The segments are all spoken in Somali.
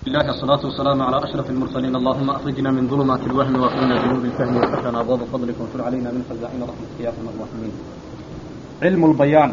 الله الصلاة والسلام على أشرف المرسلين اللهم أخرجنا من ظلمات الوهم وأكرمنا بنور الفهم وفتح لنا أبواب فضلك وانشر علينا من خزائن رحمتك يا أرحم الراحمين علم البيان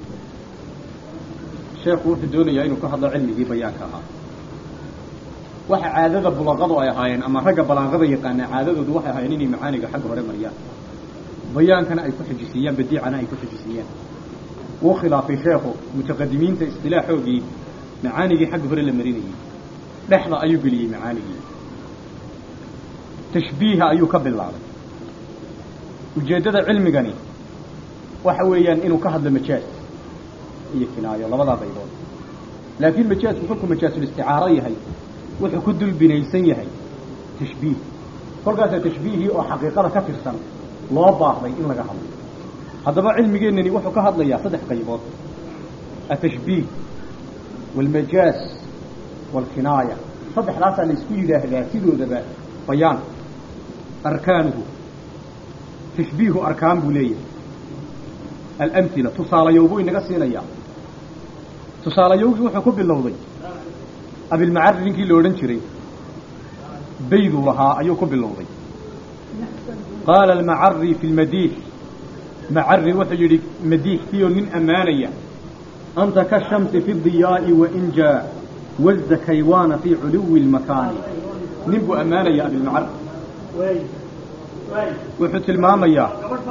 شيخ وفي الدنيا إنه كهذا علمي بيان كها waxa caadada bulaqadu ay ahaayeen ama ragga balaaqada yaqaana caadadoodu waxay ahaayeen inay macaaniga xagga hore mariyaan bayaankana ay ku xijisiyaan badiicana ay ku xijisiyaan wuu khilaafay sheekhu mutaqadimiinta istilaaxoogii macaanigii xagga hore la marinayay dhexda ayuu geliyey macaanigii tashbiiha ayuu ka bilaabay ujeeddada cilmigani waxa weeyaan inuu ka hadlo majaaz iyo kinaayo labadaa baydood laakiin majaazku kolkuu majaazulisticaaro yahay wuxuu ku dul binaysan yahay tashbiih kolkaasaa tashbiihii oo xaqiiqada ka tirsan loo baahday in laga hadlo haddaba cilmigeennani wuxuu ka hadlayaa saddex qaybood atashbiih waalmajaaz waalkinaaya saddexdaasaa la isku yidhaahdaa sidoodaba bayaan arkaanuhu tashbiihu arkaan buu leeyahay alamhila tusaalayowbuu inaga siinayaa tusaalayowgii wuxuu ku bilowday abilmacari ninkii la odhan jiray bayduu lahaa ayuu ku bilowday qaala almacari fi lmadiix macari wuxuu yidhi madiixkiioo nin ammaanaya anta kashamsi fi diyaa'i wain jaa wasda kaywaana fii culuwi lmakaani nin buu ammaanaya abilmacari wuxuu tilmaamayaa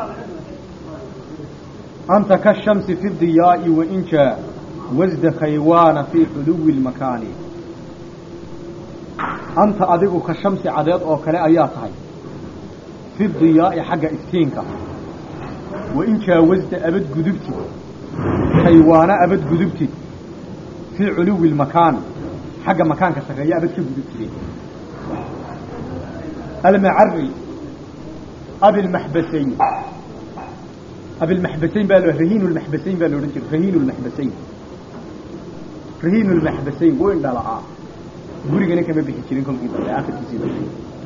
anta kashamsi fi diyaa'i wain jaa wasda kaywaana fii culuwi lmakaani anta adigu ka shamsi cadeed oo kale ayaa tahay fi diyaa'i xagga iftiinka wain jaawasda abad gudubtid kaywaana abad gudubtid fii culuwi lmakaan xagga makaanka sarreeya abad ka gudubtide almacari abilmaxbasayn abilmaxbasayn baa rahiin lmaxbasayn baa la odhan jiray rahiin lmaxbasayn rahiin lmaxbasayn wuu indhala'aa gurigana kama bixi jirin kolkii dambe akhirkiisii dambe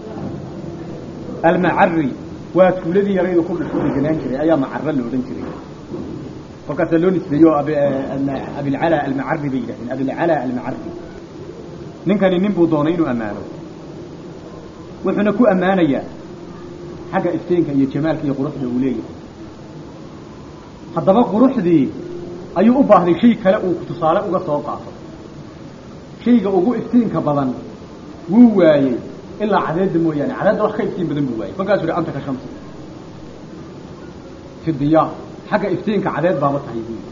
almacari waa tuuladii yaraydu ku dhashu deganaan jiray ayaa macaro la odhan jiray kolkaasaa loo nisbeeyo abilcala almacari bay yidhahdeen abilcala almacari ninkani nin buu doonay inuu ammaano wuxuuna ku ammaanayaa xagga iftiinka iyo jamaalka iyo quruxda uu leeyahay haddaba quruxdii ayuu u baahday shay kale uu tusaale uga soo qaato shayga ugu iftiinka badan wuu waayey ilaa cadeedda mooyaane cadeedda wax ka iftiin badan buu waayey kolkaasuu hi anta ka shamsi fi diyaa xagga iftiinka cadeed baaba tahay buu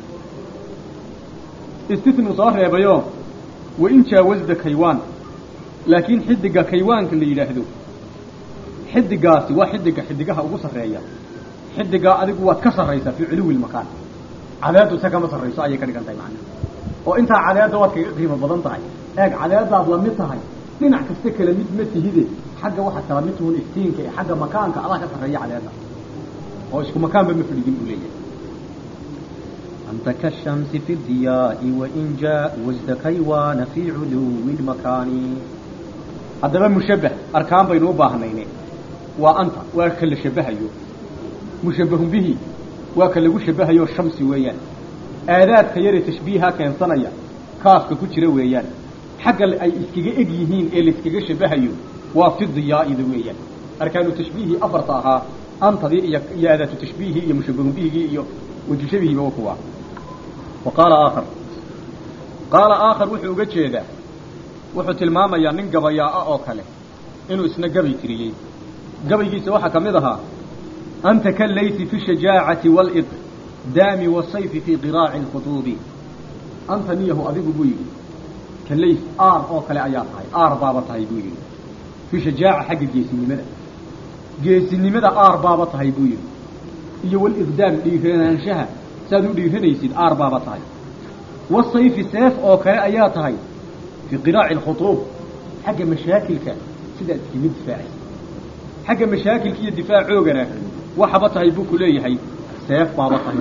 yidhi istisnuu soo reebayo wain jaawasda kaywaan laakiin xidiga kaywaanka la yidhaahdo xidigaasi waa xidiga xidigaha ugu sarreeya xidigaa adigu waad ka sarraysaa fii culuwi lmakaan cadeeddu se kama sarrayso ayay ka dhigan tahay macnaha oo intaa cadeedda waad kaga qiimo badan tahay eeg cadeeddaad la mid tahay dhinac kasta kala mid ma tihide xagga waxaad kala mid tuhun iftiinka ee xagga makaanka adaa ka sarreeya cadeedda oo isku makaanba ma fadhigin buu leeyahay anta kashamsi fi diyaa'i wain jaa wasda kaywaana fii culuwi lmakaani haddaba mushabbah arkaan baynu u baahnayne waa anta waa ka la shabahayo mushabbahun bihi waa ka lagu shabahayo shamsi weeyaan aadaadka yaree tashbiiha keensanaya kaaska ku jira weeyaan xagga ay iskaga eg yihiin ee layskaga shabahayo waa fi diyaa'ida weeyaan arkaanu tashbiihii afarta ahaa antadii iyo iyo aadaatu tashbiihii iyo mushabbahun bihigii iyo waju shabihiiba wa kuwa wa qaala aakhar qaala aakhar wuxuu uga jeedaa wuxuu tilmaamayaa nin gabayaa'a oo kale inuu isna gabay tiriyey gabaygiisa waxaa ka mid ahaa anta kallaysi fi shajaacati waalid daami wasayfi fii qiraaci lkhutuubi anta niyahu adigu buu yidhi kalays aar oo kale ayaa tahay aar baaba tahay buu yidhi fii shajaaca xagga geesinimada geesinimada aar baaba tahay buu yidhi iyo waliqdaam dhiiranaanshaha saaad u dhiiranaysid aar baaba tahay wasayfi seef oo kale ayaa tahay fii qiraaci alkhutuub xagga mashaakilka sidaad iskaga difaacaysa xagga mashaakilka iyo difaacoogana waxaba tahay buu ku leeyahay seef baaba tahay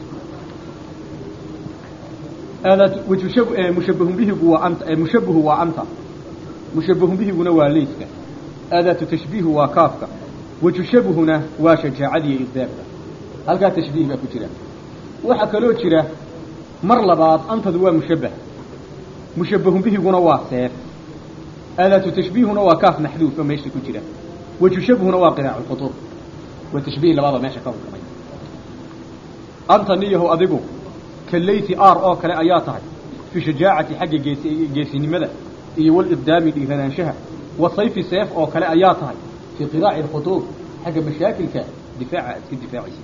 mushabbahun bihigu waa anta mushabbahu waa anta mushabbahun bihiguna waa leyska aadaatu tashbiihu waa kaafka waju shabuhuna waa shajaacadiiyo iqdaamka halkaa tashbiih baa ku jira waxaa kaloo jira mar labaad antadu waa mushabbah mushabbahun bihiguna waa seef aadaatu tashbiihuna waa kaaf maxduuf oo meesha ku jira waju shabhuna waa qiraacu lkhutuub waa tashbiih labada meesha ka hukumay anta niyahow adigu kalayti ar oo kale ayaa tahay fi shajaacati xagga gees geesinimada iyo walibdaami dhiiranaanshaha wasayfi seef oo kale ayaa tahay fii qiraaci lkhutuub xagga mashaakilka difaaca aad iska difaacaysa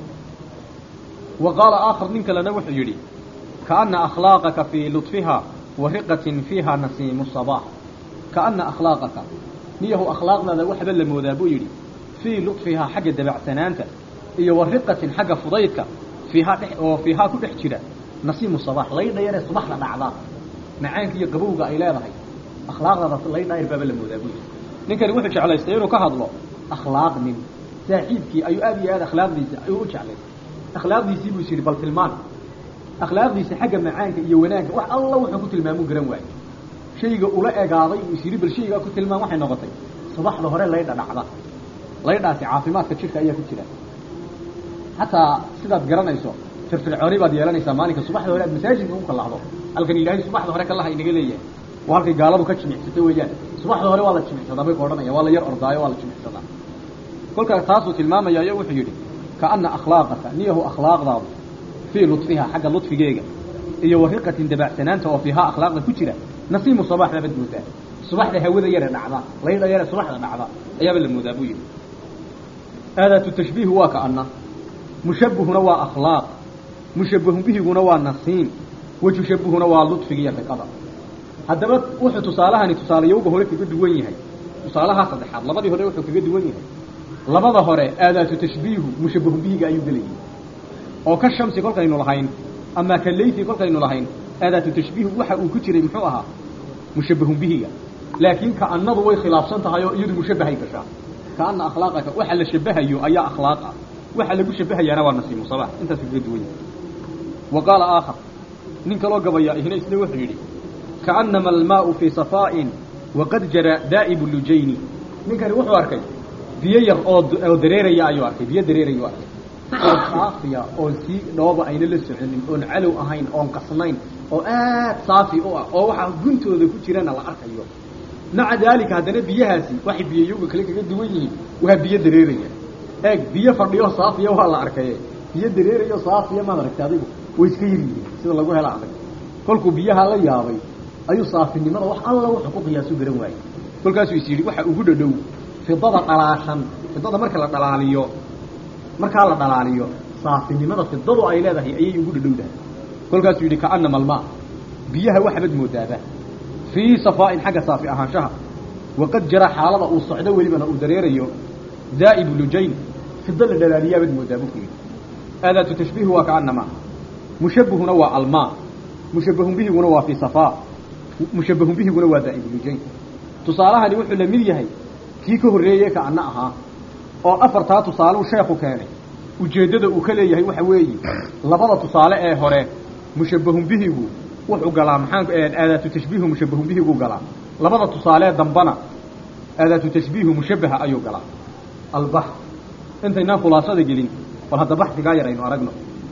wa qaala aakhar nin kalena wuxuu yidhi kaana akhlaaqaka fii ludfiha wa riqatin fiiha nasiimu sabaax kaana akhlaaqaka niyahu akhlaaqdaada waxba la moodaa buu yidhi fii ludfihaa xagga dabacsanaanta iyo wa riqatin xagga fudaydka fiihaa dhex oo fiihaa ku dhex jira nasiimu sabaax laydha yaree subaxda dhacda macaanka iyo qabowga ay leedahay akhlaaqdaada laydha yar baaba la moodaa buu yidhi ninkani wuxuu jeclaystay inuu ka hadlo akhlaaq nin saaxiibkii ayuu aad iyo aad akhlaaqdiisa ayuu u jeclay akhlaaqdiisii buu is yidhi bal tilmaan akhlaaqdiisa xagga macaanka iyo wanaagga wax alla wuxuu ku tilmaamuu garan waayo shayga ula egaaday uu is yidhi bal shaygaa ku tilmaam waxay noqotay subaxda hore laydha dhacda laydhaasi caafimaadka jidhka ayaa ku jira xataa sidaad garanayso firfircooni baad yeelanaysaa maalinka subaxda hore aad masaajidka ku kallahdo halkan ilaahay subaxda hore kallaha inaga leeyahay waa halkay gaaladu ka jimicsatay weeyaan subaxda hore waa la jimicsadaa bay ka odhanaya waa la yar ordaayo waa la jimicsadaa kolkaa taasuu tilmaamaya iyo wuxuu yidhi kaana akhlaaqaka niyahu akhlaaqdaadu fii ludfiha xagga ludfigeega iyo wariqatin dabacsanaanta oo fiihaa akhlaaqda ku jira nasiimu sabaxda bad moodaa subaxda hawada yare dhacda laydha yare subaxda dhacda ayaaba la moodaa buu yidhi aadaatu tashbiihu waa kaana mushabbihuna waa akhlaaq mushabbahun bihiguna waa nasiim wajushabbihuna waa ludfiga iyo riqada haddaba wuxuu tusaalahani tusaalayowga hore kaga duwan yahay tusaalahaa saddexaad labadii hore wuxuu kaga duwan yahay labada hore aadaatu tashbiihu mushabbahun bihiga ayuu gelayay oo ka shamsi kolkaynu lahayn ama ka laythi kolkaynu lahayn aadaatu tashbiihu waxa uu ku jiray muxuu ahaa mushabbahun bihiga laakiin kaanadu way khilaafsan tahay oo iyadu mushabbahay gashaa kaana akhlaaqaka waxa la shabahayo ayaa akhlaaq ah waxa lagu shabahayaana waa nasiimu sabax intaas kaga duwan yahay wa qaala aakhar nin kaloo gabaya ihna isna wuxuu yidhi kaanama almaau fii safaa'in waqad jara daa'ibu lujayni ninkani wuxuu arkay biyo yar oo oo dareeraya ayuu arkay biyo dareerayuu arkay oo saafiya oon sii dhooba ayna la soconin oon calow ahayn oon qasnayn oo aad saafi u ah oo waxaa guntooda ku jirana la arkayo maca daalika haddana biyahaasi waxay biyoyoga kale kaga duwan yihiin waa biyo dareeraya eeg biyo fadhiyo saafiya waa la arkaye biyo dareerayo saafiya maad aragtay adigu way iska yar yihiin sida lagu hela adag kolkuu biyaha la yaabay ayuu saafinimada wax alla wuxuu ku qiyaasu garan waayey kolkaasuu is yidhi waxa ugu dhadhow fidada dhalaashan fidada marka la dhalaaliyo markaa la dhalaaliyo saafinimada fidadu ay leedahay ayay ugu dhadhowdahay kolkaasuu yidhi kaanama almaa biyaha waxbad moodaaba fii safaa'in xagga saafi ahaanshaha waqad jara xaalada uu socdo welibana uu dareerayo daa'ibu lujayn fido la dhalaaliyaabad moodaa buu ku yidhi aadaatu tashbiihu waa kaanamaa mushabbihuna waa almaa mushabbahun bihiguna waa fii safaa mushabbahun bihiguna waa daa'ibu lujayn tusaalahani wuxuu la mid yahay kii ka horreeyey kaana ahaa oo afartaa tusaaleu sheekhu keenay ujeeddada uu ka leeyahay waxa weeye labada tusaale ee hore mushabbahun bihigu wuxuu galaa maxaan aadaatu tashbiihu mushabbahun bihigu galaa labada tusaalee dambana aadaatu tashbiihu mushabbaha ayuu galaa albax intaynaan khulaasada gelin bal hadda baxdigaa yar aynu aragno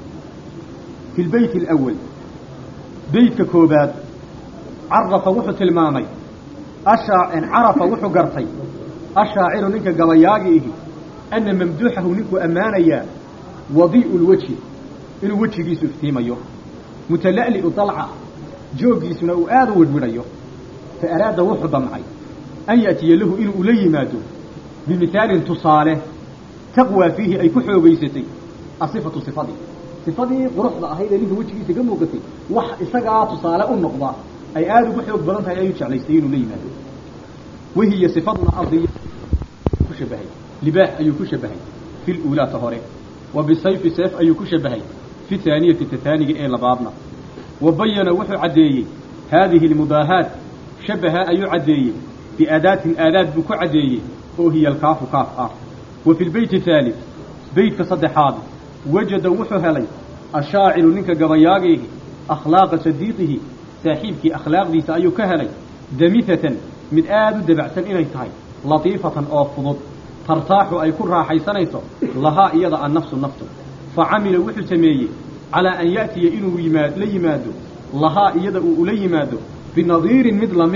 fi lbeyt alawal beytka koobaad carafa wuxuu tilmaamay ashaa carafa wuxuu gartay ashaaciru ninka gabayaagi ihi ana mamduuxahu ninkuu ammaanayaa wadii'u lwejhi inuu wejigiisu iftiimayo mutala'li'u dalca jooggiisuna uu aada u widhwidhayo fa araada wuxuu damcay an ya'tiya lahu inuu ula yimaado bimihaalin tusaale taqwaa fiihi ay ku xoogaysatay asifatu sifadii sifadii quruxda ahayd ee ninka wejigiisa ka muuqatay wax isagaa tusaale u noqda ay aada ugu xoog badan tahay ayuu jeclaystay inuu la yimaado wahiya sifaduna ardiya ku shabahay libaax ayuu ku shabahay fi luulaata hore wa bisayfi seef ayuu ku shabahay fi taaniyati tataaniga ee labaadna wa bayana wuxuu caddeeyey haadihi almudaahaat shabaha ayuu caddeeyey biaadaatin aadaad buu ku caddeeyey oo hiya alkaafu kaaf ah wa fi lbeyti haalid beytka saddexaad wajada wuxuu helay ashaaciru ninka gabayaagiihi akhlaaqa sadiiqihi saaxiibkii akhlaaqdiisa ayuu ka helay damihatan mid aada u dabacsan inay tahay latiifatan oo fudud tartaaxu ay ku raaxaysanayso lahaa iyada annafsu naftu fa camila wuxuu sameeyey calaa an ya'tiya inuu yimaad la yimaado lahaa iyada uu ula yimaado binadiirin mid lamida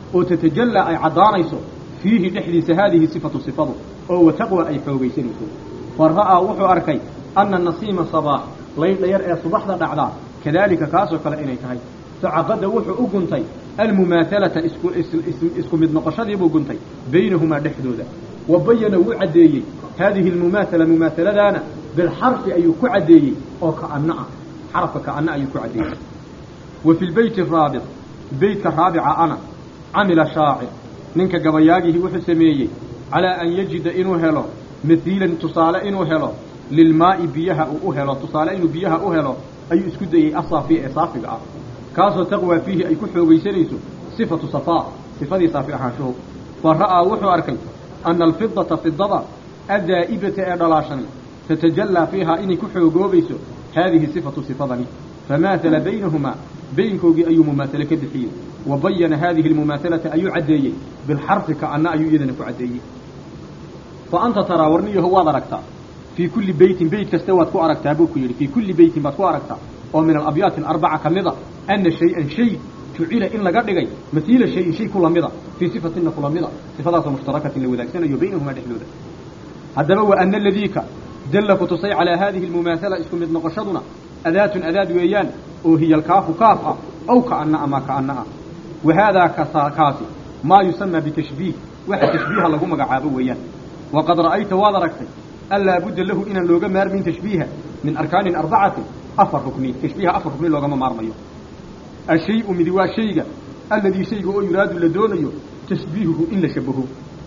oo tatajallaa ay caddaanayso fiihi dhexdiisa haadihi sifatu sifadu oo wataqwa ay xoogaysanayso fa ra'aa wuxuu arkay anna nasiima sabaax laydha yar ee subaxda dhacdaa kadaalika kaasoo kale inay tahay facaqada wuxuu u guntay almumaahalata isku mid noqoshadiibuu guntay baynahumaa dhexdooda wa bayana wuu caddeeyey haadihi almumaahala mumaahaladaana bilxarfi ayuu ku caddeeyey oo ka'anno ah xarafka ka'anno ayuu ku caddeeyey wa fi lbeyti araabic beytka raabica ana camila shaacir ninka gabayaagihii wuxuu sameeyey calaa an yajida inuu helo mahiilan tusaale inuu helo lilmaa'i biyaha uu u helo tusaale inuu biyaha u helo ayuu isku dayey asaafiya ee saafiga ah kaasoo taqwaa fiihi ay ku xoogaysanayso sifatu safaa sifadii saafi ahaanshuhu fa ra'aa wuxuu arkay ana alfidata fidada addaa'ibata ee dhalaashani tatajallaa fiihaa inay ku xoogoobayso haadihi sifatu sifadani famaahala baynahumaa baynkoogii ayuu mumaasale ka bixiyey wa bayana haadihi almumaahalata ayuu caddeeyey bilxarfi ka'anna ayuu iyadana ku caddeeyey fa anta taraa warniyaho waad aragtaa fii kulli beytin beyt kaste waad ku aragtaa buu ku yidhi fii kulli beytin baad ku aragtaa oo min alabyaati alarbaca ka mida ana shay-an shay jucila in laga dhigay masiila shayin shay ku lamida fii sifatina ku lamida sifadaasoo mushtarakatin la wadaagsanayo baynahumaa dhexdooda haddaba wa ana aladiika dalla ku tusay calaa haadihi almumaahala isku mid noqoshaduna adaatun adaad weeyaan oo hiya alkaafu kaaf ah aw ka'anna ama ka'anna ah wa haadaa kaasi maa yusamaa bitashbiih waxa tashbiiha lagu magacaabo weeyaan waqad ra'ayta waad aragtay an laa budda lahu inaan looga maarmin tashbiiha min arkaanin arbacatin afar rukni tashbiiha afar rukni loogama maarmayo ashay-u midi waa shayga alladii shayga oo yuraadu la doonayo tashbiihuhu in la shabaho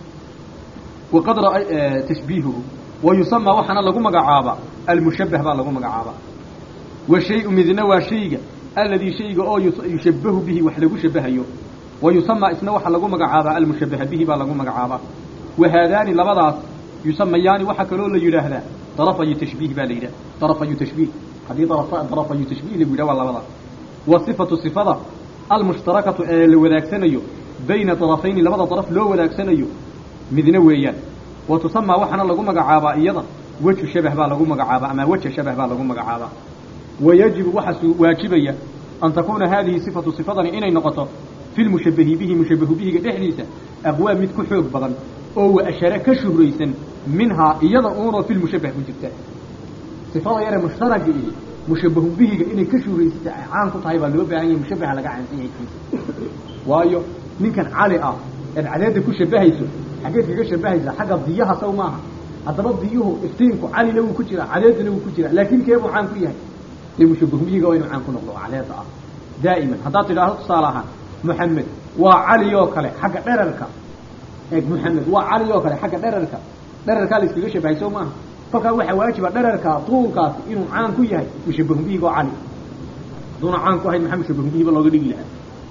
waqad tashbiihuhu wa yusamaa waxaana lagu magacaabaa almushabbah baa lagu magacaabaa wa shay-u midna waa shayga alladii shayga oo yushabbahu bihi wax lagu shabahayo wa yusamaa isna waxa lagu magacaabaa almushabbaha bihi baa lagu magacaabaa wa haadaani labadaas yusamayaani waxaa kaloo la yidhaahdaa darafayu tashbiih baa la yidhaha darafayu tashbiih haddii darafayu tashbiih lagu yidhaha waa labadaas wa sifatu sifada almushtarakatu ee la wadaagsanayo bayna darafayni labada daraf loo wadaagsanayo midna weeyaan wa tusamaa waxaana lagu magacaabaa iyada weju shabah baa lagu magacaabaa ama weja shabah baa lagu magacaabaa wa yajibu waxaa waajibaya an takuuna haadihi sifatu sifadani inay noqoto fi lmushabahi bihi mushabahu bihiga dhexdiisa aqwaa mid ku xoog badan oo wa ashare ka shuhraysan minhaa iyada uunoo fi lmushabah ku jirta sifada yare mushtaraga iyo mushabahu bihiga inay ka shuhraysata ay caan ku tahay baa loo baahan yahay mushabaha laga caansan yahay kiisa waayo ninkan cali ah eed cadeedda ku shabahayso xaggeed kaga shabahaysaa xagga diyaha saw maaha haddaba diyuhu iftiinku calina wuu ku jiraa cadeeduna wuu ku jiraa laakiin keebuu caan ku yahay dee mushabahu bihiga waa inuu caan ku noqdo oo cadeeda ah daa'iman haddaad tidhaahdo tusaale ahaan moxamed waa cali oo kale xagga dherarka eeg moxamed waa cali oo kale xagga dherarka dherarkaa la iskaga shabahay soo maaha kolkaa waxaa waajiba dherarkaa tuulkaasi inuu caan ku yahay mushabahu bihiga oo cali haduuna caan ku ahayd maxaa mushabahu bihiba looga dhigi lahaa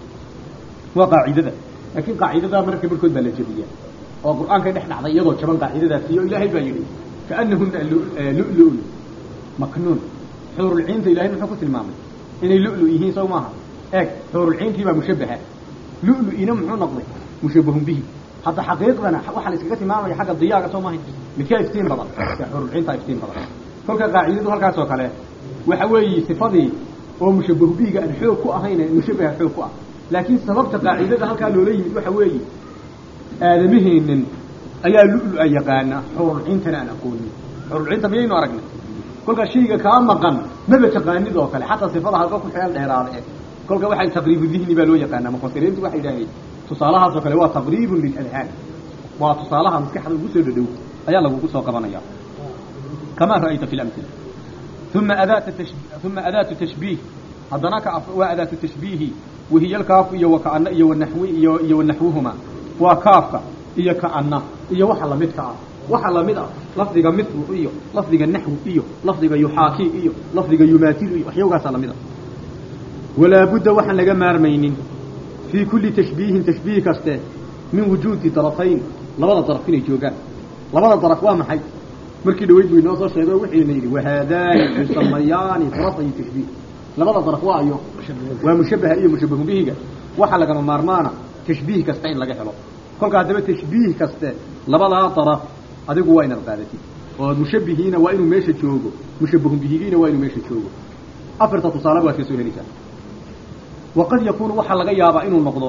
waa qaacidada laakiin qaacidadaa marka barkood baa la jebiyaa oo qur-aankay dhex dhacday iyadoo jaban qaacidadaasi iyo ilaahay baa yidhi kaanahuna lu-lu-un maknuun xuurulciinta ilahay muxuu ku tilmaamay inay lu-lu yihiin sow maaha eeg xuurulciintii baa mushabaha lu-lu-ina muxuu noqday mushabahun bihi hadda xaqiiqdana waxaa la iskaga tilmaamaya xagga diyaaga soo maaha midkaa iftiin badan xuurulciintaa iftiin badan kolka qaacidadu halkaas oo kale waxa weeye sifadii oo mushabahu bihiga aan xoog ku ahayn mushabaha xoog ku ah laakiin sababta qaacidada halkaa loola yimid waxa weeye aadamaheennan ayaa lu-lu-a yaqaana xurulciintana aan aqoonin xurulciinta miyaynu aragnay kolkaa shayga kaa maqan maba taqaanid oo kale xataa sifada halka ku xeel dheeraada e kolka waxay taqriibu dihni baa loo yaqaanaa mufasiriintu waxay yidhahdeen tusaalahaas oo kale waa taqriibun liladhaan waa tusaalaha maskaxda ugu soo dhadhow ayaa lagugu soo qabanaya kamaa ra'ayta fi lamila uma adaat uma adaatu tashbiih haddana ka waa adaatu tashbiihi wahiya alkaafu iyo wakaana iyo wanaxwi iyo iyo wanaxwuhuma waa kaafka iyo kaana iyo waxa lamidka ah waxa lamid ah lafdiga mithlu iyo lafdiga naxwu iyo lafdiga yuxaaki iyo lafdiga yumaatilu iyo waxyawgaasaa lamid ah walaa budda waxaan laga maarmaynin fii kulli tashbiihin tashbiih kaste min wujuudi darafayn labada daraf inay joogaan labada daraf waa maxay markii dhaweyd buu inoo soo sheego wuxuuna yidhi wahaadaani yusamayaani darafay tashbiih labada daraf waa ayo waa mushabaha iyo mushabahu bihiga waxaa lagama maarmaana tashbiih kasta in laga helo kolka haddaba tashbiih kaste labadaa daraf adigu waa inaad qaadatid oo mushabihiina waa inuu meesha joogo mushabahu bihigiina waa inuu meesha joogo afarta tusaaleba waad ka soo helaysaa waqad yakuunu waxaa laga yaabaa inuu noqdo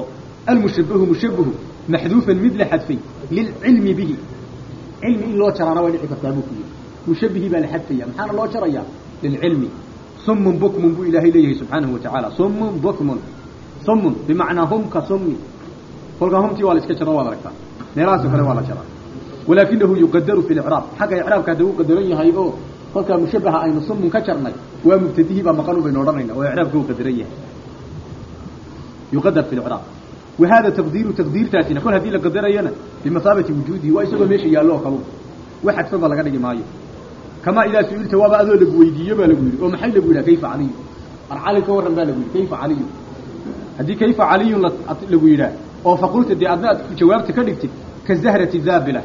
almushabahu mushabahu maxduufan mid la xadfay lilcilmi bihi cilmi in loo jaraana way dhici kartaa buu ku yidhi mushabihii baa la xadfaya maxaana loo jarayaa lilcilmi sumun bukmun buu ilaahay leeyahay subxaanahu watacaala sumun bukmun sumun bimacnaa hum ka summi kolkaa humtii waa la iska jaro waad aragtaa meelahaasoo kale waa la jaraa walaakinahu yuqadaru fi licraab xagga icraabka hadda uu qadaran yahay oo kolkaa mushabaha aynu sumun ka jarnay waa mubtadihii baa maqan baynu odhanayna oo icraabka uu qadaran yahay yuqadar fi licraab wahada taqdiiru taqdiirtaasina kol haddii la qadarayana bimasaabati wujuudihi waa isagoo meesha yaallo oo kalu wax xadfanba laga dhigi maayo kamaa idaa su-ilta waaba adoo lagu weydiiyo baa lagu yidhi oo maxay lagu yidhaha kayfa caliyu arcali ka warran baa lagu yidhi kayfa caliyu haddii kayfa caliyun lagu yidhaah oo faqulta dee adna aad jawaabta ka dhigtid ka zahrati zaabila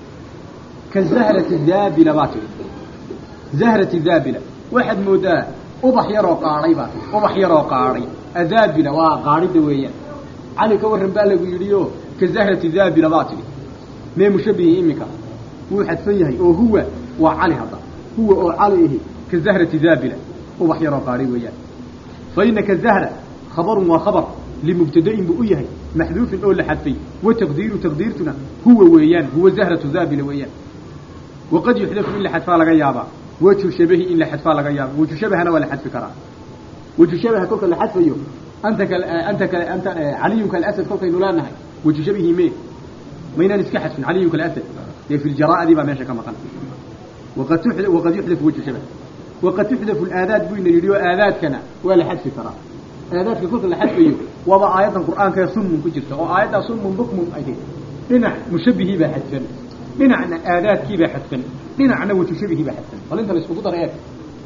ka zahrati zaabila baa tihi zahrati zaabila waxaad moodaa ubax yaroo qaadhay baa tihi ubax yaroo qaadhay azaabila waa qaadhida weeyaan cali ka warran baa lagu yidhi oo ka zahrati zaabila baa tihi mee mushabihi iminka wuu xadfan yahay oo huwa waa cali hadda huwa oo cali ahi ka zahrati zaabila ubax yaroo qaadhay weeyaan fa inaka zahra khabarun waa khabar limubtadain buu u yahay maxduufin oo la xadfay wa taqdiiru taqdiirtuna huwa weeyaan huwa zahratu zaabila weeyaan waqad yuxdafu in la xadfaa laga yaabaa wajhu shabahi in la xadfaa laga yaaba wajhu shabahana waa la xadfi karaa wajhu shabaha kolka la xadfayo anta ka anta ka anta caliyun kalasad kolkaynu leenahay wajhu shabihi mee maynaan iska xadfin caliyun kalasad dee fi ljaraa'adii baa meesha ka maqan waqad tuxda waqad yuxdafu wajhu shabah waqad tuxdafu alaadaad buu ina yidhi oo aadaadkana waa la xadfi karaa aadaadka kolka la xadfayo waaba aayaddan qur'aanka ee sunmun ku jirta oo aayaddaa sunmun bukmun ay tahay dhinac mushabihii baa xadfan dhinacna aadaadkii baa xadfan dhinacna wajhu shabihii baa xadfan bal inta la iskugu dara eeg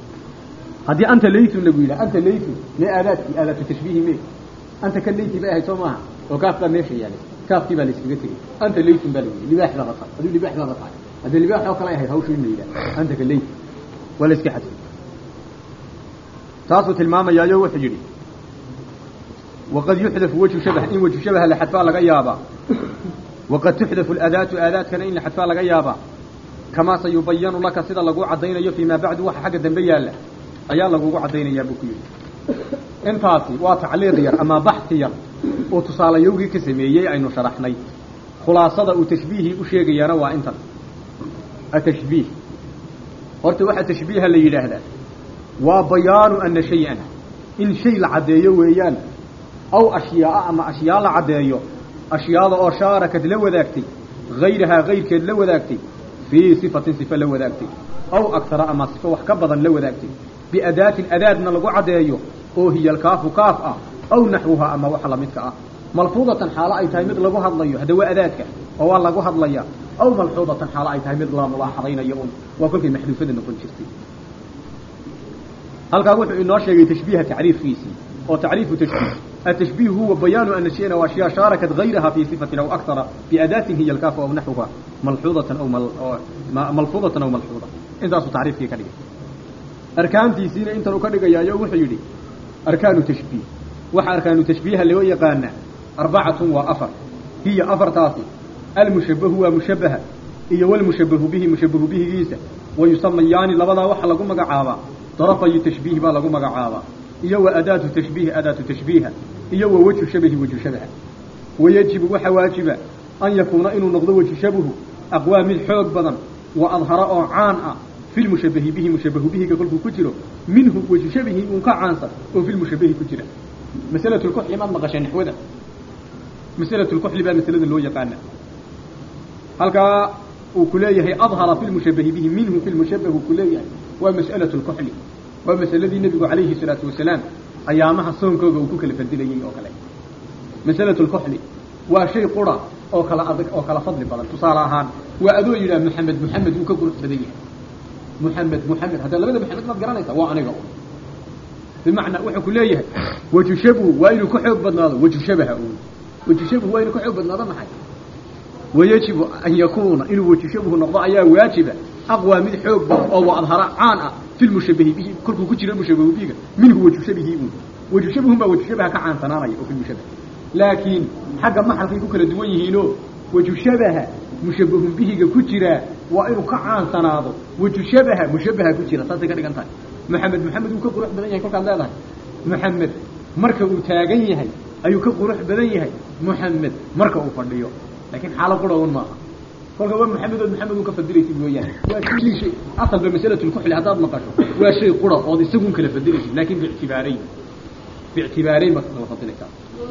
haddii anta laytun lagu yidhaha anta laytun mee aadaadkii aadaatu tashbiihi mee anta ka layti bay ahayd soo maaha oo kaaf baa meesha yaalay kaafkii baa la iskaga tegey anta laytun baa lagu yidhi libaax baaba tahay aduu libaax baaba tahay haddii libaax oo kale ahayd hawshu in la yidhaha anta ka laytun waa la iska xadfay taasuu tilmaamayaayo wuxuu yidhi waqad yuxdafu wajhu shabah in wajhu shabaha la xadfaa laga yaabaa waqad tuxdafu alaadaatu aadaadkana in la xadfaa laga yaabaa kamaa sayubayanu laka sida lagu caddaynayo fii maa bacdu waxa xagga dambe yaalla ayaa lagugu caddaynayaa buu ku yidhi intaasi waa tacliiq yar ama baxsi yar oo tusaalayowgii ka sameeyey aynu sharaxnay khulaasada uu tashbiihii u sheegayaana waa intan atashbiih horta waxa tashbiiha la yidhaahdaa waa bayaanu ana shay-an in shay la caddeeyo weeyaan aw ashyaaa ama ashyaa la caddeeyo ashyaada oo shaarakad la wadaagtay hayrahaa hayrkeed la wadaagtay fii sifatin sifa la wadaagtay aw agsara ama sifo wax ka badan la wadaagtay biadaatin adaadna lagu caddeeyo oo hiya alkaafu kaaf ah aw naxwuhaa ama waxa lamidka ah malfuudatan xaalo ay tahay mid lagu hadlayo hadda waa adaadka oo waa lagu hadlaya aw malxuudatan xaalo ay tahay mid la mulaaxadaynayo un waa kolkay maxduufada noqon jirtay halkaa wuxuu inoo sheegay tashbiiha tacriifkiisii oo tacriifu tashbiih التشبيه هو بيان أن الشيء وأشياء شاركت غيرها في صفة أو أكثر بأداة هي الكاف أو نحوها ملحوظة أو مل... ملفوظة أو ملحوظة انت أصل تعريف كي كده أركان تيسين انت نكدق يا يو وحيدي أركان تشبيه وح أركان تشبيه اللي هو يقانا أربعة وأفر هي أفر تاسي المشبه هو مشبه إيه والمشبه به مشبه به جيسة ويسميان لبدا وحا لقم مقعابا طرفي تشبيه با لقم مقعابا iyo wa adaatu tashbiih adaatu tashbiiha iyo wa wajhu shabahi wajhu shabaha wayajibu waxa waajiba an yakuuna inuu noqdo wajhu shabahu aqwaa mid xoog badan wa adhara oo caan ah fi lmushabahi bihi mushabahu bihiga kolkuu ku jiro minhu wajhu shabihi uun ka caansan oo fi lmushabahi ku jira masalatu lkuxli maad maqashee naxwada masalatu lkuxli baa masalada loo yaqaana halkaa uu ku leeyahay adhara fi lmushabahi bihi minhu fi lmushabahu ku leeyahay waa mas'alatu lkuxli waa masaladii nebigu calayhi salaatu wasalaam ayaamaha soonkooga uu ku kala fadilayey oo kale masalatu lkuxli waa shay qura oo kala adag oo kala fadli badan tusaale ahaan waa adoo yidhaha maxamed maxamed wuu ka qurux badan yahay محمد محمد هذا لبدا محمد ما قرانيسا waa aniga بمعنى wuxuu ku leeyahay wajhu shabu waa inuu ku xoog badnaado wajhu shabaha uu wajhu shabu waa inuu ku xoog badnaado maxay ويجب أن يكون إنه وجه شبه نقضاء أيها واجبة أقوى من حب أو أظهر عان في المشبه به كل كجر المشبه به منه وجه شبه وجه شبه ما وجه شبه كعان تناري أو في المشبه لكن حق ما حلقي كل دويه له وجه شبه مشبه به كجر وإنه كعان تناض وجه شبه مشبه كجر صدق كده كنت محمد محمد وكبر بدن يعني كل كان محمد marka uu taagan yahay ayuu ka qurux badan yahay muxamed marka uu fadhiyo laakiin xaalo qurhown maaha kolka waa maxamed ood maxamed uu ka fadilaysid mooyaane waa kulli shay asalba masalatu lkuxli haddaad maqasho waa shay qura ood isagun kala fadilaysid laakin biictibaarayn biictibaarayn baad kala fadilaysaa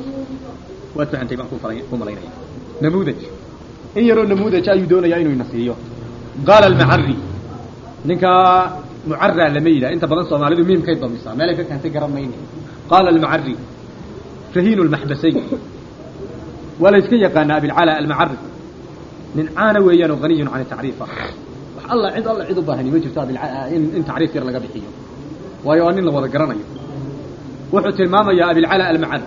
waad fahantay baan ku malaynaya namuudaj in yaroo namuudaj ayuu doonayaa inuu ina siiyo qaala almacari ninkaa mucara lama yidhaha inta badan soomaalidu miimkay damisaa meelay ka keentay garan mayni qaala almacari rahiinu lmaxbasayn waa la iska yaqaanaa abilcala almacari nin caana weeyaan oo haniyun can tacriif ah wax alla cid alla cid u baahani ma jirto in in tacriif yar laga bixiyo waayo waa nin la wada garanayo wuxuu tilmaamayaa abilcala almacari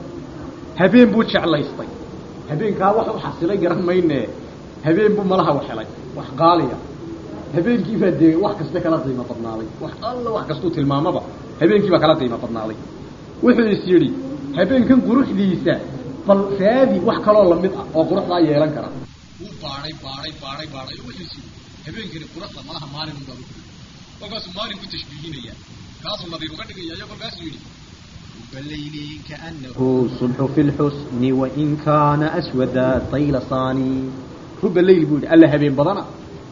habeen buu jeclaystay habeenkaa wax u xasilay garan mayne habeen buu malaha wax helay wax qaaliya habeenkii baa dee wax kasta kala qiimo badnaaday wax alla wax kastuu tilmaamaba habeenkii baa kala qiimo badnaaday wuxuu is yidhi habeenkan quruxdiisa bal raadi wax kaloo lamid ah oo quruxdaa yeelan kara wuu baaday baaday baaday baaday wuxuu is yidhi habeenkani quruxda malaha maalin unbaa u kolkaasuu maalin ku tashbiihinaya kaasuu nadiir uga dhigaya iyo kolkaasuu yidhi الليل كأنه صبح في الحسن وإن كان أسود طيل صاني رب الليل بول ألا هبين بدنا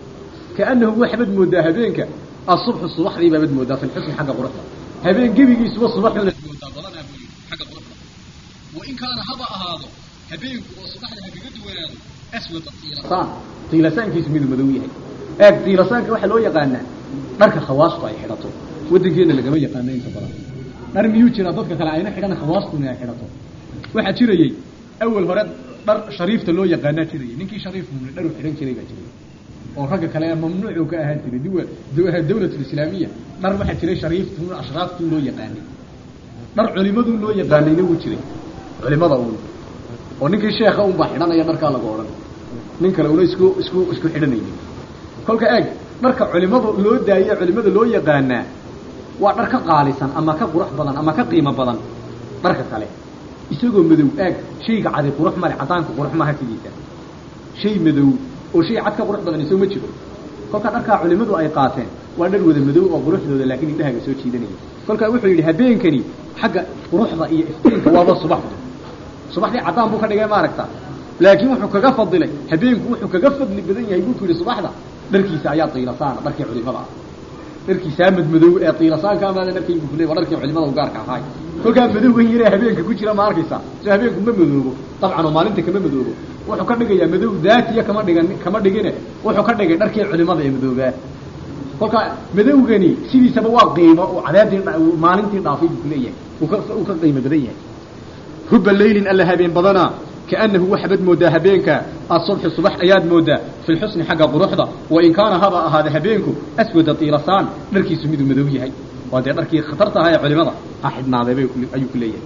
كأنه وحبد مودا هبينك الصبح الصبح ذي بد مودا في الحسن حق قرطة هبين قبي يسوى الصبح ولا مودا بدنا حق قرطة وإن كان هبا هذا هبينك والصبح ذي هبي قد وين أسود طيلسان طيلسان كيس من المدوية اك طيلسان كواحد لو يقانا مركا خواص طاي حرطه ودنكينا اللي قبل يقانا انت برا dhar miyuu jiraa dadka kale ayna xidhan khawaastuna ay xidhato waxaa jirayey awal hore dhar shariifta loo yaqaanaa jirayay ninkii shariif mumne dhar uu xidhan jiray baa jiray oo ragga kale mamnuucuu ka ahaan jiray duwa dawlatulislaamiya dhar waxaa jiray shariiftu ashraaftuu loo yaqaanay dhar culimaduu loo yaqaanayna wuu jiray culimada uun oo ninkii sheekha unbaa xidhanaya dharkaa lagu odhan nin kale una isku isku isku xidhanaynin kolka eeg dharka culimadu loo daaye culimada loo yaqaanaa waa dhar ka qaalisan ama ka qurux badan ama ka qiimo badan dharka kale isagoo madow aag shayga cadi qurux male cadaanka qurux maha sidiisa shay madow oo shay cad ka qurux badan isoo ma jiro kolkaa dharkaa culimadu ay qaateen waa dhar wada madow oo quruxdooda laakiin indhahaga soo jiidanaya kolkaa wuxuu yidhi habeenkani xagga quruxda iyo iftiinka waaba subaxdu subaxdii cadaan buu ka dhigay maaragta laakiin wuxuu kaga fadilay habeenku wuxuu kaga fadli badan yahay buu ku yidhi subaxda dharkiisa ayaa tiilasaana dharkii culimada ah dharkiisaa madmadow ee tiilasaanka amaada dharkaygu kuley waa dharkii culimada u gaarka ahaay kolkaa madowgan yaree habeenka ku jira ma arkaysaa so habeenku ma madoobo dabcan oo maalinta kama madoobo wuxuu ka dhigayaa madow daatiya kama dhigan kama dhigine wuxuu ka dhigay dharkii culimada ee madoobaa kolkaa madowgani sidiisaba waa qiimo uu cadaadii maalintii dhaafay buu kuleeyahay uu ka uu ka qiimo badan yahay ruba laylin alla habeen badanaa كأنه وحبد مودا هبينك الصبح الصبح أياد مودا في الحسن حق قروحضة وإن كان هذا هذا هبينك أسود طيرسان نركي سميد مدوي هاي وهذا نركي خطرتها يا علماء أحد ما ذا أي كلية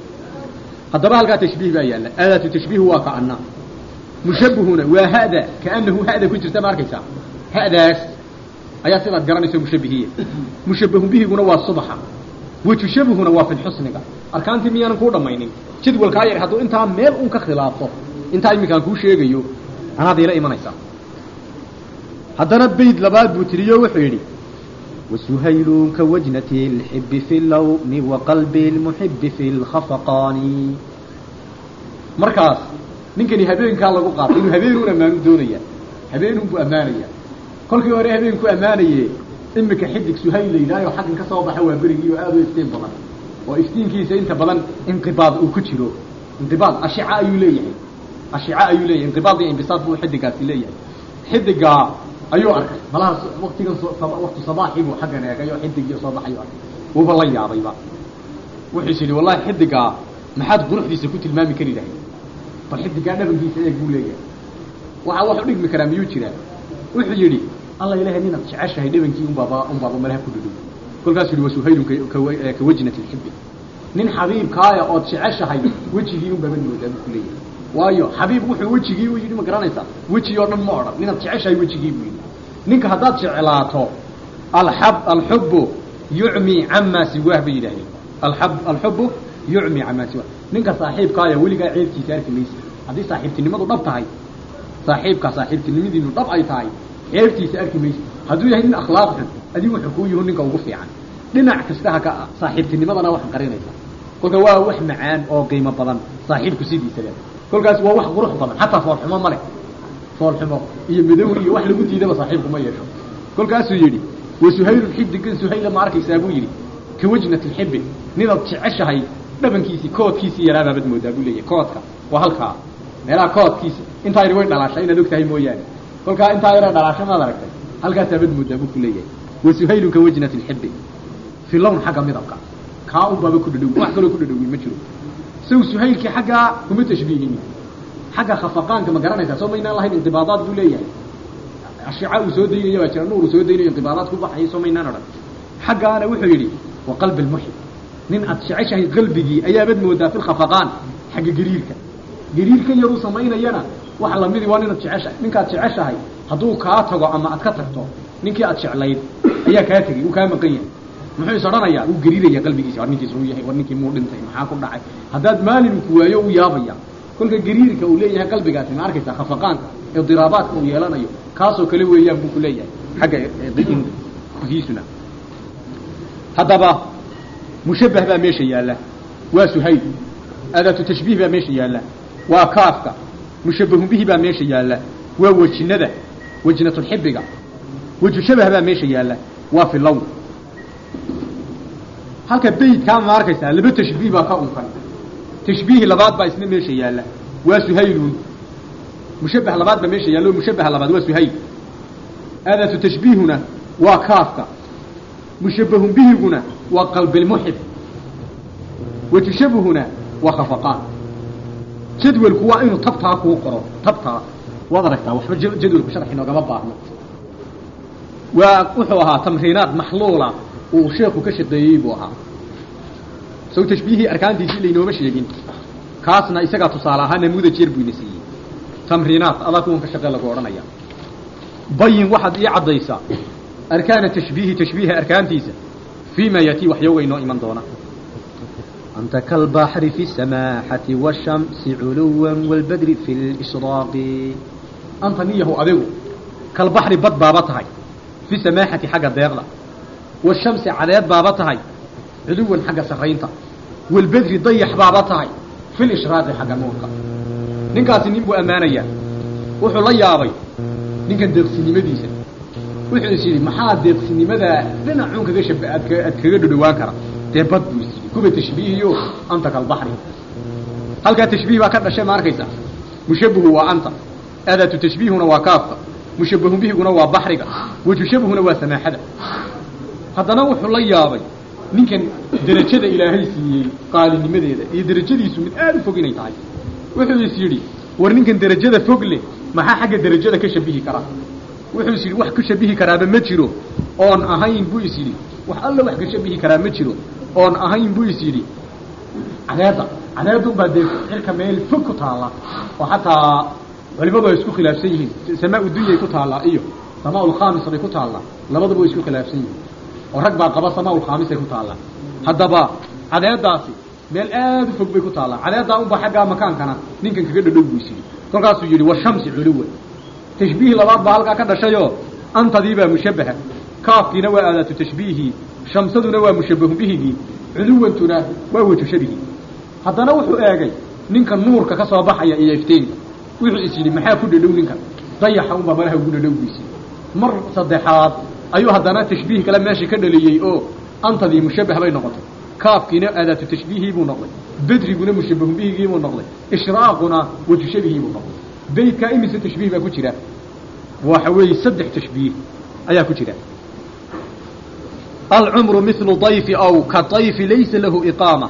هذا بقى تشبيه بقى آلة تشبيه واقعنا مشبهون وهذا كأنه هذا كنت تماركيسا هذا أيا سيدة قراني سي مشبهية مشبه به قنوا الصبح وتشبهنا وفي الحسن أركانتي ميانا كودا ماينين jadwalkaa yar hadduu intaa meel un ka khilaafo intaa iminkaan kuu sheegayo anaad ila imanaysaa haddana bayd labaad buu tiriyo wuxuu yidhi وسهيل كوجنة الحب في اللون وقلب المحب في الخفقان markaas ninkani habeenkaa lagu qaatay inuu habeenuun ammaanu doonaya habeenuun buu ammaanaya kolkii hore habeenku ammaanaye imika xidig suhayl la yidhaayo xaggan ka soo baxa waa berigii oo aad u iftiin badan oo iftiinkiisa inta badan inqibaad uu ku jiro inqibaad ashica ayuu leeyahay ashica ayuu leeyahay inqibaad iyo inbisaad buu xidigaasi leeyahay xidigaa ayuu arkay malaha waktigan waktu sabaaxii buu xaggan eegay oo xidigii soo baxayuu arkay wuuba la yaabayba wuxuu is yidhi wallahi xidigaa maxaad quruxdiisa ku tilmaami kari lahay bal xidigaa dhabankiisa eeg buu leeyahay waxa wax u dhigmi karaa miyuu jiraa wuxuu yidhi alla ilahay ninaad jeceshahay dhabankii unbaaba unbaaba malaha ku dhudhow kolkaas yidhi wasuhaylun kawajnati lxibbi nin xabiibkaaya ood jeceshahay wejigii un baaba moodaa buu kuleeyahay waayo xabiib wuxuu wejigii u yidhi ma garanaysaa weji oo dhan ma odhan ninaad jeceshahay wejigii buu yidhi ninka haddaad jeclaato alxab alxubbu yucmi camaa siwaah bay yidhahdeen alab alxubbu yucmi camaa siwaah ninka saaxiibkaaya weligaa ceebkiisa arki maysa haddii saaxiibtinimadu dhab tahay saaxiibkaa saaxiibtinimadiinu dhab ay tahay ceebtiisa arki maysa hadduu yahay nin akhlaaq xun adigu wuxuu kuu yihu ninka ugu fiican dhinac kasta ha ka saaxiibtinimadana wax qarinaysa kolka waa wax macaan oo qiimo badan saaxiibku sidiisaba kolkaas waa wax qurux badan xataa foolxumo ma leh foolxumo iyo madow iyo wax lagu diidaba saaxiibku ma yeesho kolkaasuu yidhi wa suhaylun xidigan suhayla ma arkaysaa buu yidhi ka wajnati lxibi nidaad jeceshahay dhabankiisii koodkiisii yaraabaabad moodaa buu leeyahay koodka waa halkaa meelaha koodkiisi intaa yidhi way dhalaasha inaad og tahay mooyaane kolkaa intaa yara dhalaasha maad aragtay halkaasaabad moodaa buu ku leeyahay wa suhaylun ka wajnati lxibi fi lawn xagga midabka kaa unbaaba ku dhadhow wax kaloo ku dhadhowin ma jiro saw suhaylkii xaggaa kuma tashbiihinin xagga khafaqaanka ma garanaysaa soo maynaan lahayn inqibaadaad buu leeyahay ashica uu soo daynaya baa jira nuur uu soo daynayo inqibaadaad ku baxayo soo maynaan odhan xaggaana wuxuu yidhi wa qalbi lmuxib nin aad jeceshahay qalbigii ayaabad moodaa fi lkhafaqaan xagga gariirka gariirka yaruu samaynayana waxa lamidi waa ninaad jeceshahay ninkaad jeceshahay hadduu kaa tago ama aad ka tagto ninkii aad jeclayd ayaa kaa tegey uu kaa maqan yahay muxuu is odhanayaa uu gariiraya qalbigiisa war ninkiis uu yahay war ninkii muu dhintay maxaa ku dhacay haddaad maalinku waayo u yaabaya kolka gariirka uu leeyahay qalbigaasi ma arkaysaa khafaqaanka idiraabaadka uu yeelanayo kaasoo kale weeyaan buu ku leeyahay xagga kiisuna haddaba mushabbah baa meesha yaalla waa suhayl adaatu tashbiih baa meesha yaalla waa kaafka mushabbahun bihi baa meesha yaalla waa wejinada wejnatulxibiga weju shabah baa meesha yaalla waa fi lawn halka beydkaa ma arkaysaa laba tashbiih baa ka unkan tashbiihi labaad baa isna meesha yaalla waa suhaylun mushabbah labaad baa meesha yaalla oo mushabbaha labaad waa suhayl aadaatu tashbiihuna waa kaafka mushabbahun bihiguna waa qalbilmuxib wajushabuhuna waa khafaqaan jadwalku waa inuu tabtaa kuu qoro tabtaa waad aragtaa waxba jadwalku sharxi noogama baahno waa wuxuu ahaa tamriinaad maxluula uu sheeku ka shaqeeyey buu ahaa saw tashbiihii arkaantiisii laynooma sheegin kaasna isagaa tusaale ahaa namuudaj yar buu ina siiyey tamriinaat adaa kuwan ka shaqee lagu odhanaya bayin waxaad ii caddaysaa arkaana tashbiihi tashbiiha arkaantiisa fii ma yatii waxyooga inoo iman doona أنت كالبحر في السماحة والشمس علوا والبدر في الإشراق anta niyahu adigu kalbaxri bad baaba tahay fi samaaxati xagga deeqda washamsi cadeed baaba tahay culuwan xagga sarraynta walbedri dayax baaba tahay fi lishraaqi xagga nuurka ninkaasi nin buu ammaanayaa wuxuu la yaabay ninkan deeqsinimadiisa wuxuu is yidhi maxaa deeqsinimadaa dhinacuun kaga shaba aad ka aad kaga dhodhowaan kara dee bad buu is yidhi kuba tashbiihiyo anta kalbaxri halkaa tashbiih baa ka dhashay ma arkaysa mushabihu waa anta aadaatu tashbiihuna waa kaafka mushabbahun bihiguna waa baxriga wajushabuhuna waa samaaxada haddana wuxuu la yaabay ninkan derajada ilaahay siiyey qaalinimadeeda iyo derajadiisu mid aada u fog inay tahay wuxuu is yidhi war ninkan derajada fog leh maxaa xagga derajada ka shabihi karaa wuxuu is yidhi wax ka shabihi karaaba ma jiro oon ahayn buu is yidhi wax alla wax ka shabihi karaa ma jiro oon ahayn buu is yidhi cadeedda cadeedun baa dee cirka meel fog ku taalla oo xataa culimadu ay isku khilaafsan yihiin samaa dunyay ku taallaa iyo samaa ulkhamis bay ku taallaa labaduba way isku khilaafsan yihiin oo rag baa qaba samaa ulkhamisay ku taallaa haddaba cadeeddaasi meel aada u fog bay ku taallaa cadeeddaa unba xaggaa makaankana ninkan kaga dhadhow buu isyidhi kolkaasuu yidhi washamsi culuwa tashbiih labaad baa halkaa ka dhashayoo antadii baa mushabbaha kaafkiina waa aadaatu tashbiihii shamsaduna waa mushabbahun bihigii culuwantuna waa waju shabihii haddana wuxuu eegay ninka nuurka ka soo baxaya iyo iftiinka wuxuu is yidhi maxaa ku dhadhow ninkan dayaxa unbaa malaha ugu dhadhow buisi mar saddexaad ayuu haddana tashbiih kale meeshii ka dhaliyey oo antadii mushabbah bay noqotay kaafkiina aadaatu tashbiihii buu noqday bedriguna mushabbahun bihigii buu noqday ishraaquna waju shabihii buu noqday beydkaa imise tashbiih baa ku jira waxa weeye saddex tashbiih ayaa ku jira alcumru milu dayfi aw ka dayfi laysa lahu iqaama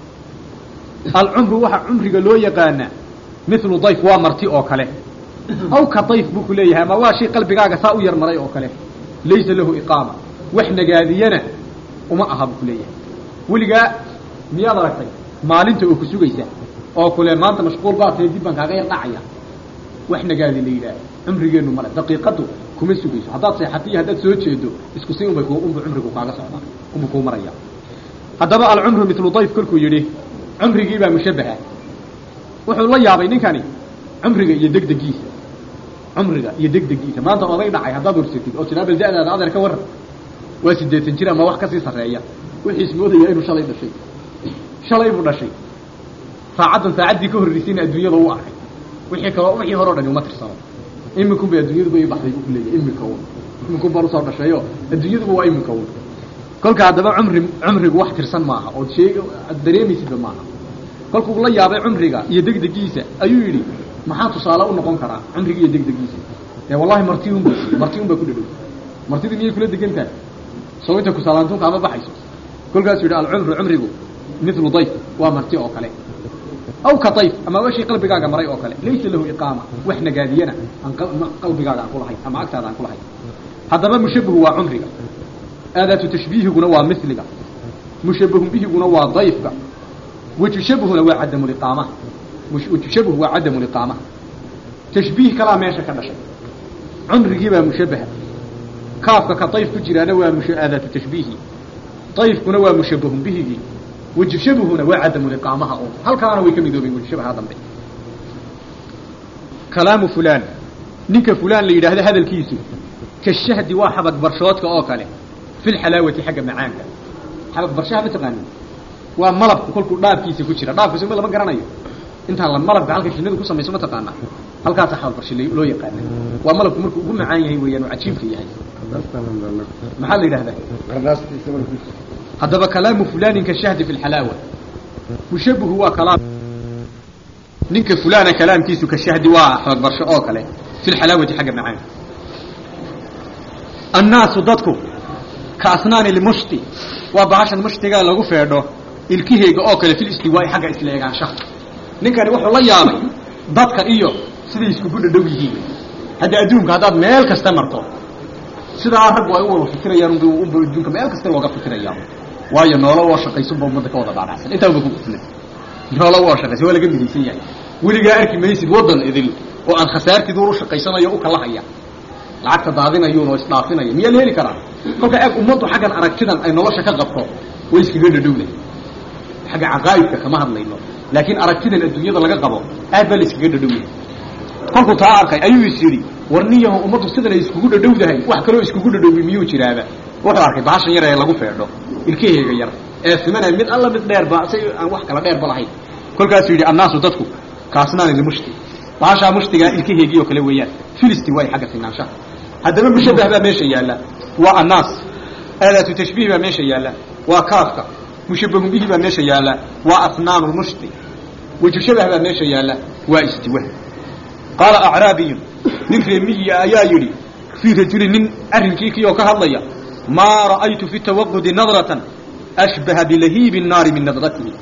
alcumru waxaa cumriga loo yaqaanaa milu dayf waa marti oo kale aw ka dayf buu ku leeyahay ama waa shay qalbigaaga saa u yar maray oo kale laysa lahu iqaama wax nagaadiyana uma aha buu ku leeyahay weligaa miyaad aragtay maalinta oo ku sugaysa oo kule maanta mashquul baa tahay dib baan kaaga yar dhacaya wax nagaadi la yidhaah cumrigeennu male daqiiqaddu kuma sugayso haddaad seexatiyo haddaad soo jeedo isku si unbay unbu cumrigu kaaga socdaa unbu kuu maraya haddaba alcumru milu dayf kolkuu yidhi cumrigii baa mushabbaha wuxuu la yaabay ninkani cumriga iyo degdegiisa cumriga iyo degdegiisa maanta oday dhacay haddaad warsatid oo tidhaa bal da-daada adeer ka waran waa siddeetan jir ama wax kasii sarreeya wixiis moodaya inuu shalay dhashay shalay buu dhashay saacaddan saacaddii ka horreysayna adduunyada u arkay wixii kaloo wixii hore o dhani uma tirsano imikun bay adduunyaduba ii baxday buu ku leeyahay imika un imikun baan usoo dhashayo adduunyaduba waa imika un kolka haddaba cumri cumrigu wax tirsan maaha ood sheeg ad dareemaysidba maaha kolkuu la yaabay cumriga iyo degdegiisa ayuu yidhi maxaa tusaale u noqon karaa cumriga iyo degdegiisa ee wallahi marti un ba marti un baa ku dhadhow martidii miyay kula degan tahay soo inta kusaalaantunka ama baxayso kolkaasuu yidhi alcumru cumrigu milu dayf waa marti oo kale aw ka dayf ama washii qalbigaaga maray oo kale laysa lahu iqaama wax nagaadiyana aan qalbigaaga aan kulahayn ama agtaada aan kulahayn haddaba mushabahu waa cumriga aadaatu tashbiihiguna waa miliga mushabahun bihiguna waa dayfka wajushabhuna waa cadamu liqaama wajushabhu waa cadamu liqaama tashbiih kalaa meesha ka dhashay cumrigii baa mushabaha kaafka ka dayf ku jiraana waa aadaatu tashbiihi dayfkuna waa mushabahun bihigii wajushabhuna waa cadamu liqaamaha oo halkaana way ka midoobeen wajushabaha dambe kalaamu fulaan ninka fulaan la yidhaahdo hadalkiisu ka shahdi waa xabag barshoodka oo kale fi lxalaawati xagga macaanka xabag barshaha ma taqaanin waa malabku kolkuu dhaabkiisa ku jira dhaabkiisa ma lama garanayo intaan la malabka halka shinnidu ku samayso ma taqaanaa halkaasa xabag barshe loo yaqaana waa malabku markuu ugu macaan yahay weeyaan oo cajiibka yahay maxaa la yidhahdaa haddaba kalaamu fulanin ka shahdi fi lxalaawa mushabahu waa kalaam ninka fulana kalaamkiisu ka shahdi waa xabag barsho oo kale fi lxalaawati xagga macaanka annaasu dadku ka asnaani lmushti waa bahashan mushtigaa lagu feedho ilkiheyga oo kale fil istiwaa'i xagga isla egaanshaha ninkani wuxuu la yaabay dadka iyo siday iskugu dhadhow yihiin hadda adduunka haddaad meel kasta marto sidaa raggu ay u wada fikirayaan unba unba adduunka meel kasta looga fikirayaa waayo noolo woo shaqaysunba ummadda ka wada dhaadhacsan intaa uba ku kufna noolo woo shaqaysan waa laga midaysan yahay weligaa arki maysid waddan idil oo aan khasaartiidu u shaqaysanayo u kalahaya lacagta daadinayuun oo isdhaafinaya miyaa la heli karaa kolka eeg ummaddu xaggan aragtidan ay nolosha ka qabto way iskaga dhadhowday xagga caqaa'idka kama hadlayno laakiin aragtidan adduunyada laga qabo aad baa la iskaga dhadhowyahay kolkuu taa arkay ayuu is yidhi war niyaho ummaddu sidan ay iskugu dhadhowdahay wax kaloo iskugu dhadhoway miyuu jiraaba wuxuu arkay bahashan yar ee lagu feedho ilkaheega yar ee simanay mid alla mid dheerba si aan wax kala dheerba lahayn kolkaasuu yidhi annaasu dadku kaasnaani limushti bahashaa mushtigaa ilkaheegii oo kale weeyaan filisti waay xagga sinaanshaha haddaba mushabah baa meesha yaalla waa annaas aadaatu tashbiih baa meesha yaalla waa kaafka mushabahun bihi baa meesha yaalla waa asnaanu lmushti wajushabah baa meesha yaalla waa istiwa qaala acraabiyun nin reemiyi ayaa yidhi fii rajulin nin arrinkii kii oo ka hadlaya maa ra'aytu fi tawaqudi nadratan ashbaha bilahiibi nnaari min nadratihi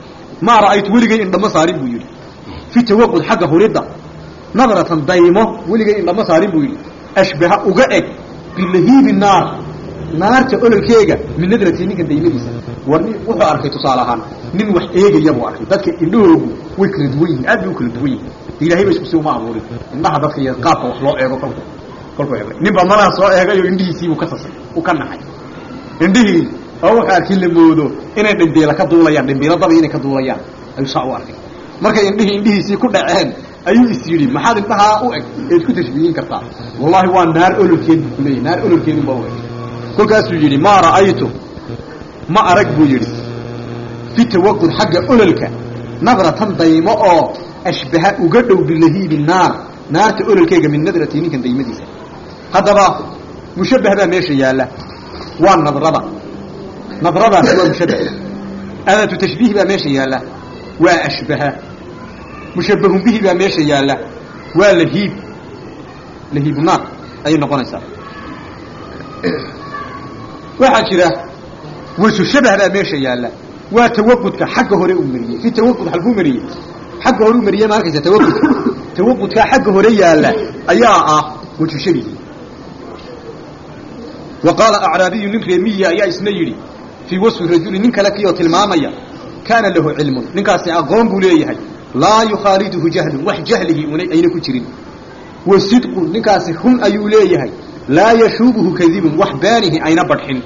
maa ra'aytu weligay indhama saarin buu yidhi fi tawaqud xagga huridda nadratan daymo weligay indhama saarin buu yidhi ashbaha uga eg bilahiibi naar naarta ololkeega min nadratii ninkan daymadiisa war nin wuxuu arkay tusaale ahaan nin wax eegaya buu arkay dadka indhahoogu way kala duwan yihin aad bay u kala duwan yihin ilahay ba isku si uma abuurin indhaha dadka iyo qaabka wax loo eego kolku kolkuu eegay nin baa malaha soo eegayo indhihiisiibuu ka sasay u ka naxay indhihii oo wuxuu arkay la moodo inay dhimbiila ka duulayaan dhimbiilo daba inay ka duulayaan ayuu saa u arkay markay indhihii indhihiisii ku dhaceen ayuu is yidhi maxaad indhahaa u eg eed ku tashbiihin kartaa wallahi waa naar ololkeed buu kuleeyahy naar ololkeedun baa u eg kolkaasuu yidhi maa ra'aytu ma arag buu yidhi fi tawaqud xagga ololka nadratan daymo oo ashbaha uga dhow bilahiibi naar naarta ololkeega min nadratii ninkan daymadiisa haddaba mushabbah baa meesha yaalla waa nadrada nadradaasi waa mushabbah aadaatu tashbiih baa meesha yaalla waa ashbaha mushabbahun bihi baa meesha yaalla waa lahiib lahiibu naar ayay noqonaysaa waxaa jira waju shabah baa meesha yaalla waa tawaqudka xagga hore uu mariyey fi tawaqud halkuu mariyey xagga hore u mariyey ma arkaysa tawaqudka tawaqudkaa xagga hore yaalla ayaa ah waju shabihi wa qaala acraabiyu nin reemiyi ayaa isna yidhi fii wasfi rajuli nin kale kiyoo tilmaamaya kaana lahu cilmun ninkaasi aqoon buu leeyahay laa yukhaaliduhu jahlun wax jahlihii una ayna ku jirin wa sidqun ninkaasi run ayuu leeyahay laa yashuubuhu kadibun wax baanihi ayna badxin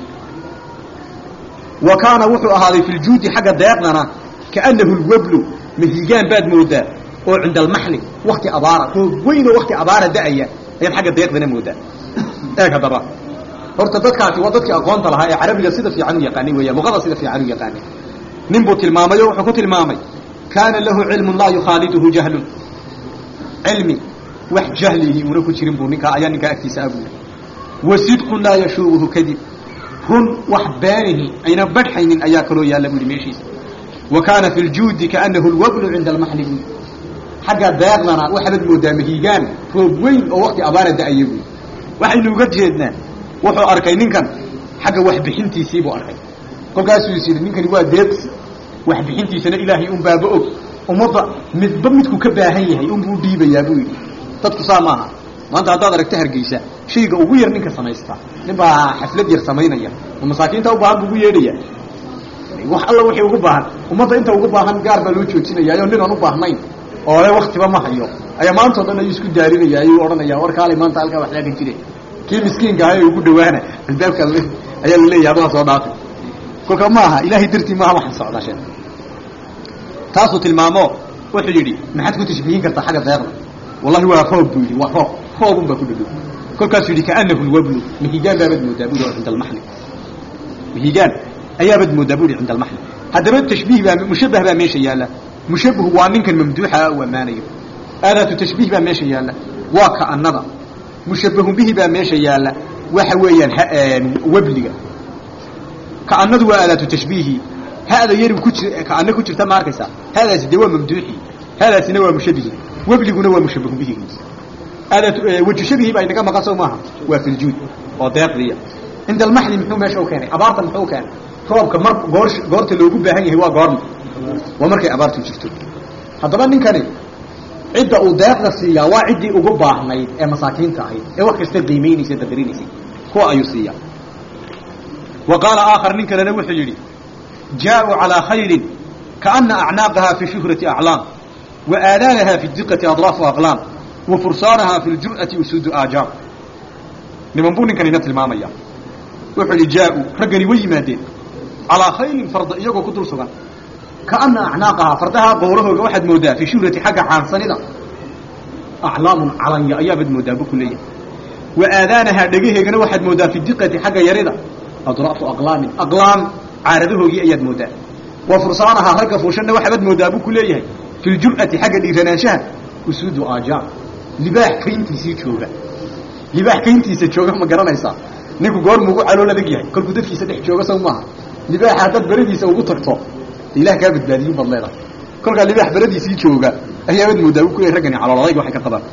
wa kaana wuxuu ahaaday fi ljuudi xagga deeqdana kaannahu lwablu mahigaan baad moodaa oo cinda almaxli wakti abaara roog weyn oo wakti abaara da'aya ayaad xagga deeqdana moodaa eeg haddaba horta dadkaasi waa dadkii aqoonta lahaa ee carabiga sida fiican u yaqaanay weeyaan luqada sida fiican u yaqaanay nin buu tilmaamay oo wuxuu ku tilmaamay kaana lahu cilmun laa yukhaaliduhu jahlun cilmi wax jahlihi una ku jirin buu ninkaa ayaa ninkaa agtiisa abuuri wa sidqun laa yashuubuhu kadib run wax beenihi ayna badhxaynin ayaa kaloo yaalla buu yihi meeshiisa wa kaana fi ljuudi kaanahu lwabnu cinda almaxli buu xagga deeqdana waxaad moodaa mahiigaan roob weyn oo wakti abaara da-aya buy waxaynu uga jeednaa wuxuu arkay ninkan xagga waxbixintiisii buu arkay kolkaasuu is yidhi ninkani waa deeqsi waxbixintiisana ilaahay un baaba og ummadda midba midku ka baahan yahay unbuu dhiibayaa buu yidhi dadku saa maaha maanta haddaad aragto hargeysa shayga ugu yar ninka samaysta nin baa xaflad yar samaynaya oo masaakiinta u baahan buu ugu yeedhaya wax alla wixii ugu baahan ummadda inta ugu baahan gaar baa loo joojinaya nin aan u baahnayn oo le waktiba ma hayo ayaa maantao dhan ayuu isku daarinaya ayuu odhanaya war kaalay maanta halkaa wax laagan jire kii miskiinka ah ee ugu dhawaana albaabka ayaa la leeyahay adaa soo dhaafay kolka ma aha ilaahay dartii maaha waxaan socdaa shee taasuu tilmaamo wuxuu yidhi maxaad ku tashbiihin kartaa xagga deeqda wallahi waa roob buu yidhi waa roob roobun baa ku dhadhow kolkaasuu yidhi kaanahu lwablu mahigaan baabaad moodaa buu yidhi cinda almaxli mahigaan ayaabaad moodaa buu yidhi cinda almaxli haddaba tashbiih baa mushabbah baa meesha yaalla mushabbihu waa ninkan mamduuxa u ammaanayo aadaatu tashbiih baa meesha yaalla waa ka'anada mushabbahun bihi baa meesha yaalla waxa weeyaan webliga ka'anadu waa aadaatu tashbiihi hada yari ku ji ka'ana ku jirta ma arkaysaa hadaasi dee waa mamduuxi hadaasina waa mushabbihi webliguna waa mushabbahun bihi aadaatu waju shabihi baa inaga maqan sow maaha waa filjuud oo deeqdiya cinda almaxli muxuu meesha u keenay abaarta muxuu keenay roobka mar goor goorta loogu baahan yahay waa goorma waa markay abaartu jirto haddaba ninkani cidda uu deeqda siiyaa waa ciddii ugu baahnayd ee masaakiinta ahayd ee wax kasta qiimaynaysay dadarinaysay kuwa ayuu siiyaa wa qaala aakhar nin kalena wuxuu yidhi jaaءuu calىa khayrin kaana acnaaqaha fi shuhrati aclaam wa aadaanaha fi diqati adraafu aqlaam wa fursaanaha fi ljur'ati usuudu aajaam niman buu ninkanina tilmaamaya wuxuu yidhi jaaءuu raggani way yimaadeen calىa khayrin farda iyagoo ku dul sugan kaana acnaaqahaa fardaha qowlahooga waxaad moodaa fii shuhrati xagga caansanida aclaamun calanya ayaabaad moodaa bu ku leeyahay wa aadaanahaa dhegaheegana waxaad moodaa fi diqati xagga yarida adraafu aqlaamin aqlaam caaradahoogii ayaad moodaa wa fursaanahaa ragga fuushanna waxaabad moodaa buu ku leeyahay fi ljur'ati xagga dhiiranaanshaha usuudu aajaam libaax kayntiisii jooga libaax kayntiisa jooga ma garanaysaa ninku goormu ugu calool adag yahay kolkuu dadkiisa dhex jooga saw maaha libaaxa haddaad beradiisa ugu tagto ilah kaa badbaadiyin baad leedahay kolkaa libaax beradiisii jooga ayaabad moodaa ku leeyahy raggani calool adayg waxay ka qabaan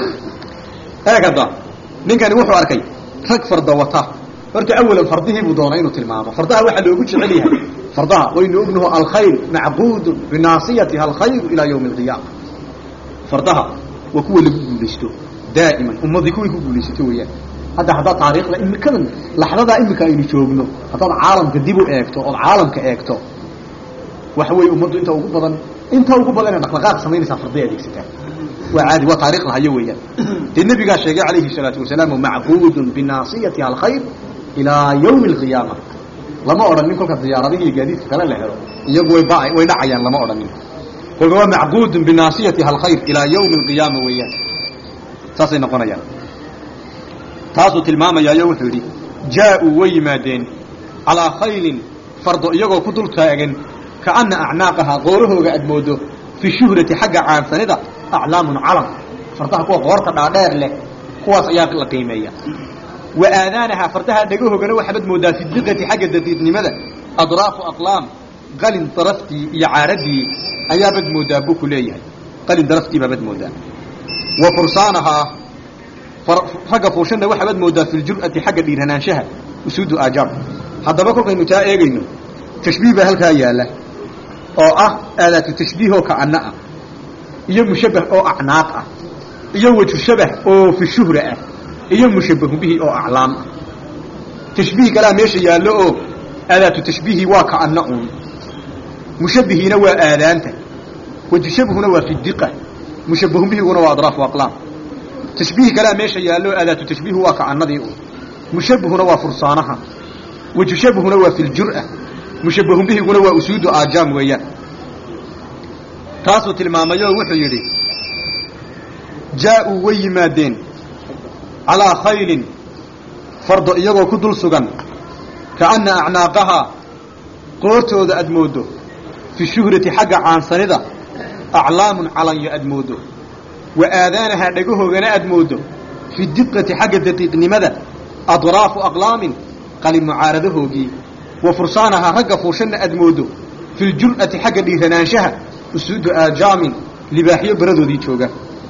eeg hadda ninkani wuxuu arkay rag farda wata horta awalan fardihii buu doonay inuu tilmaamo fardaha waxaa loogu jecel yahay fardaha waynu ognaho alkhayr macquudun binaasiyatiha alkhayru ilaa yawmi alqiyaama fardaha waa kuwa lagu guulaysto daa'iman ummadii kuway ku guulaysato weeyaan hadda haddaad taariikhda imikadan laxdadaa imika aynu joogno haddaad caalamka dib u eegto ood caalamka eegto waxa weeye ummaddu inta ugu badan inta ugu badan ee dhaqdhaqaaq samaynaysaa farday adeegsataa waa caadi waa taarikhda hayo weeyaan dee nebigaa sheegay calayhi salaatu wasalaam macquudun binaasiyatiha alkhayr ilaa yawmi alqiyaama lama odhanin kolka diyaaradihi iyo gaadiidka kale la helo iyagu way ba way dhacayaan lama odhanin kolka waa macquudun binaasiyatiha alkhayr ilaa yawmi alqiyaama weeyaan saasay noqonayaan taasuu tilmaamayaayo wuxuu yidhi jaa-uu way yimaadeen calaa khaylin fardo iyagoo ku dul taagan kaana acnaaqahaa qoorahooga aad moodo fi shuhrati xagga caansanida aclaamun calam fardaha kuwa qoorta dhaadheer leh kuwaas ayaa la qiimeeya wa aadaanahaa fardaha dhagahoogana waxaabad moodaa fi diqati xagga daqiiqnimada adraafu aqlaam qalin daraftii iyo caaradii ayaabad moodaa buu ku leeyahay qalin daraftii baabad moodaa wa fursaanahaa ragga fuushanna waxaabad moodaa fi ljur'ati xagga dhiiranaanshaha usuudu aajaam haddaba kolkaynu taa eegayno tashbiih baa halkaa yaalla oo ah aadaatu tashbiih oo ka'ana ah iyo mushabbah oo acnaaq ah iyo waju shabah oo fi shuhra ah iyo mushabbahu bihi oo aclaam ah tashbiih kalaa meesha yaallo oo aadaatu tashbiihi waa ka'ana uun mushabbihiina waa aadaanta waju shabhuna waa fi diqa mushabbahu bihiguna waa adraafu aqlaam tashbiih kalaa meesha yaallo aadaatu tashbiihu waa ka'anadii uun mushabbahuna waa fursaanaha waju shabhuna waa fi ljur'a mushabbahun bihiguna waa usuudu aajaam weeyaan taasuu tilmaamayoo wuxuu yidhi jaa-uu way yimaadeen calaa khaylin fardo iyagoo ku dul sugan kaana acnaaqahaa qoortooda aad mooddo fi shuhrati xagga caansanida aclaamun calanyo aad moodo wa aadaanahaa dhagahoogana aad moodo fi diqati xagga daqiiqnimada adraafu aqlaamin qalin mucaaradahoogii wa fursaanahaa ragga fuushanna aad moodo fi ljur'ati xagga dhiiranaanshaha usuudu aajaamin libaaxyo baradoodii jooga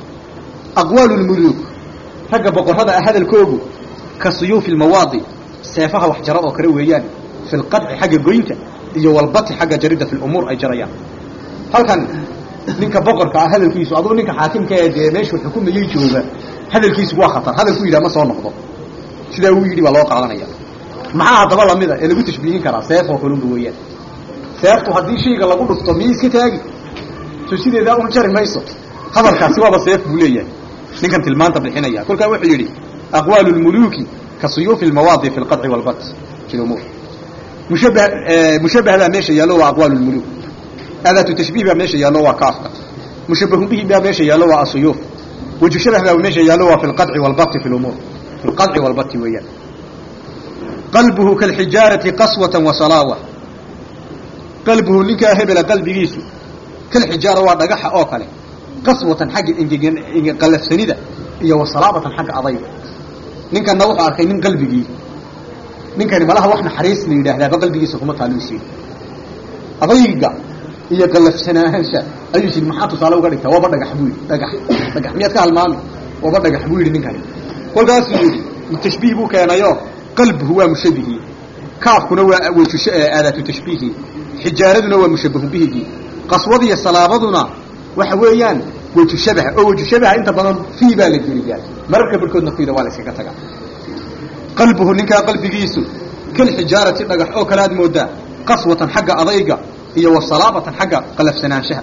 aqwaalu lmuluuk ragga boqorrada ah hadalkoogu ka suyuufi lmawaadi seefaha wax jara oo kale weeyaan fi lqadci xagga goynta iyo walbati xagga jaridda fi lumuur ay jarayaan halkan ninka boqorka ah hadalkiisu aduu ninka xaakimka ee dee meeshuu xukumayey jooga hadalkiisu waa khatar hadalku yidhaha ma soo noqdo sidaa uu yidhi baa loo qaadanaya maxaa haddaba lamida ee lagu tashbiihin karaa seef oo kalunba weeyaan seeftu haddii shayga lagu dhufto miyay iska taagi so sideedaa un jari mayso hadalkaasi waaba seef buu leeyahay ninkan tilmaanta bixinaya kolkaa wuxuu yidhi aqwaalu lmuluuki ka suyuufi lmawaadi fi lqadci walbat fi lumuur mushabbah mushabbah baa meesha yaallo waa aqwaalu lmuluuk adaatu tashbiih baa meesha yaallo waa kaafka mushabbahun bihi baa meesha yaallo waa asuyuuf waju shabah baa meesha yaallo waa fi lqadci walbati fi lumuur fi lqadci walbati weeyaan qalbuhu kalxijaarati qaswatan wa salaawa qalbuhu ninkaa hebela qalbigiisu kalxijaara waa dhagaxa oo kale qaswatan xagga engegan qalafsanida iyo wa salaabatan xagga adayga ninkanna wuxuu arkay nin qalbigii ninkani malaha wax naxariis la yidhaahdaaba qalbigiisa kuma taaluusiin adayga iyo qalafsanaansha ayuu yidhi maxaa tusaale uga dhigtaa waaba dhagax buu yidhi dhagax dhagax miyaad ka halmaami waaba dhagax buu yidhi ninkani kolkaasuu yidhi tashbiih buu keenayo qalbuhu waa mushabihii kaafkuna waa wejusho aadaatu tashbiihi xijaaraduna waa mushabahu bihigii qaswadiiyo salaabaduna waxa weeyaan weju shabaha oo weju shabaha inta badan fii baa la geliyaa mararka barhkoodna fiida waa la yskaga tagaa qalbuhu ninkaa qalbigiisu kal xijaarati dhagax oo kale aad moodaa qaswatan xagga adayga iyo wa salaabatan xagga qalafsanaanshaha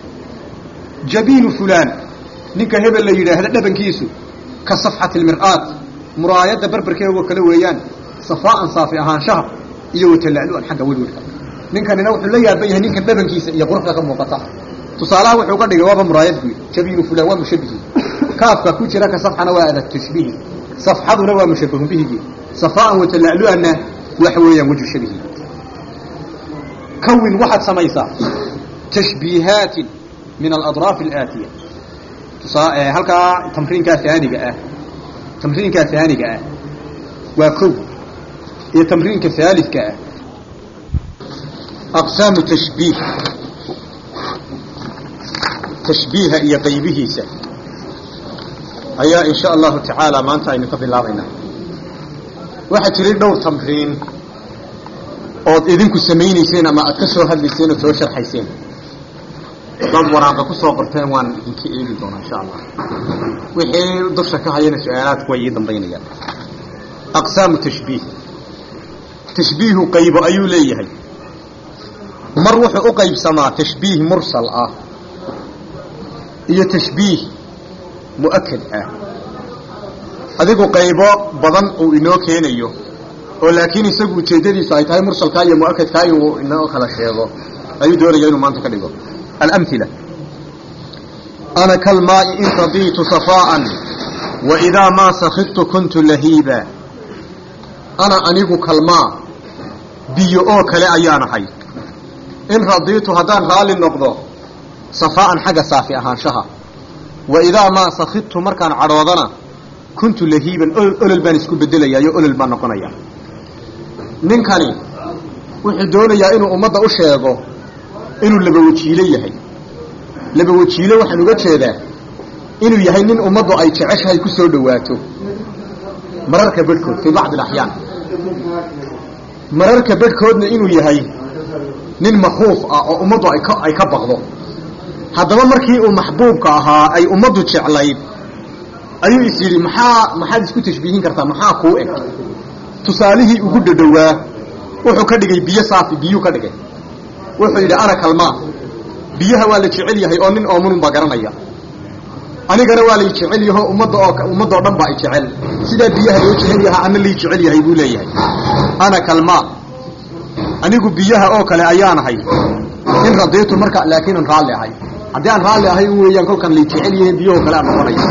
jabiinu fulaan ninka hebel la yidhaahda dhabankiisu ka safxati lmir'aat muraayadda barbarkeegoo kale weeyaan safaa'an saafi ahaanshaha iyo watalla'lu'an xagga welwelka ninkanina wuxuu la yaaban yahay ninkan dhabankiisa iyo quruxda ka muuqata tusaalaha wuxuu ka dhigay waaba muraayad buu yidhi jabiinu fulaan waa mushabihi kaafka ku jira ka safxana waa adat tashbiihi safxaduna waa mushabahun bihigii safaa'an watalla'lu'anna waxa weeyaan wejhu shabihi kawin waxaad samaysaa tashbiihaatin min aladraaf alaatiya tusaa halkaa tamriinkaa aaniga ah tamriinkaa aaniga ah waa kow iyo tamriinka haalidka ah aqsaamu tashbiih tashbiiha iyo qaybihiisa ayaa in sha allahu tacaala maanta aynu ka bilaabaynaa waxaa jiray dhowr tamriin ood idinku samaynayseen ama aad ka soo hadlayseen ood soo sharxayseen dad waraaqa ku soo qorteen waan idinka eegi doonaa insha allah wixii dusha ka hayana su-aalaadku way ii dambaynayaan aqsaamu tashbiih tashbiihu qaybo ayuu leeyahay mar wuxuu u qaybsamaa tashbiih mursal ah iyo tashbiih mu'akad ah adigu qaybo badan uu inoo keenayo oo laakiin isagu ujeeddadiisu ay tahay mursalkaa iyo mu'akadkaa inuu inoo kala sheego ayuu doonaya inuu maanta ka dhigo alamhila ana kalmaai in radiitu safaa'an wa idaa maa sakidtu kuntu lahiiba ana anigu kalmaa biyo oo kale ayaan ahay in radiitu haddaan raalli noqdo safaa'an xagga saafi ahaanshaha wa idaa maa sakidtu markaan cadhoodana kuntu lahiiban olol baan isku bedelayaayo olol baan noqonaya ninkani wuxuu doonayaa inuu ummadda u sheego inuu labawajiilo yahay labawajiilo waxaan uga jeedaa inuu yahay nin ummaddu ay jeceshahay ku soo dhowaato mararka bedhkood fii bacdi alaxyaan mararka bedhkoodna inuu yahay nin makhuuf ah oo ummaddu ay ka ay ka baqdo haddaba markii uu maxbuubka ahaa ay ummaddu jeclayd ayuu is yidhi maxaa maxaad isku tashbiihin kartaa maxaa kuu eg tusaalihii ugu dhadhowaa wuxuu ka dhigay biyo saafi biyuu ka dhigay wuxuu yidhi ana kalmaa biyaha waa la jecel yahay oo nin oomunun baa garanaya anigana waa lay jecel yaho ummadda oo ummadda oo dhan baa i jecel sidaa biyaha loo jecel yahaa ana lay jecel yahay buu leeyahay ana kalmaa anigu biyaha oo kale ayaanahay in radiitu marka laakiin aan raalli ahay haddii aan raalli ahay u weeyaan kolkaan lay jecel yahay biyahoo kale aan noqonaya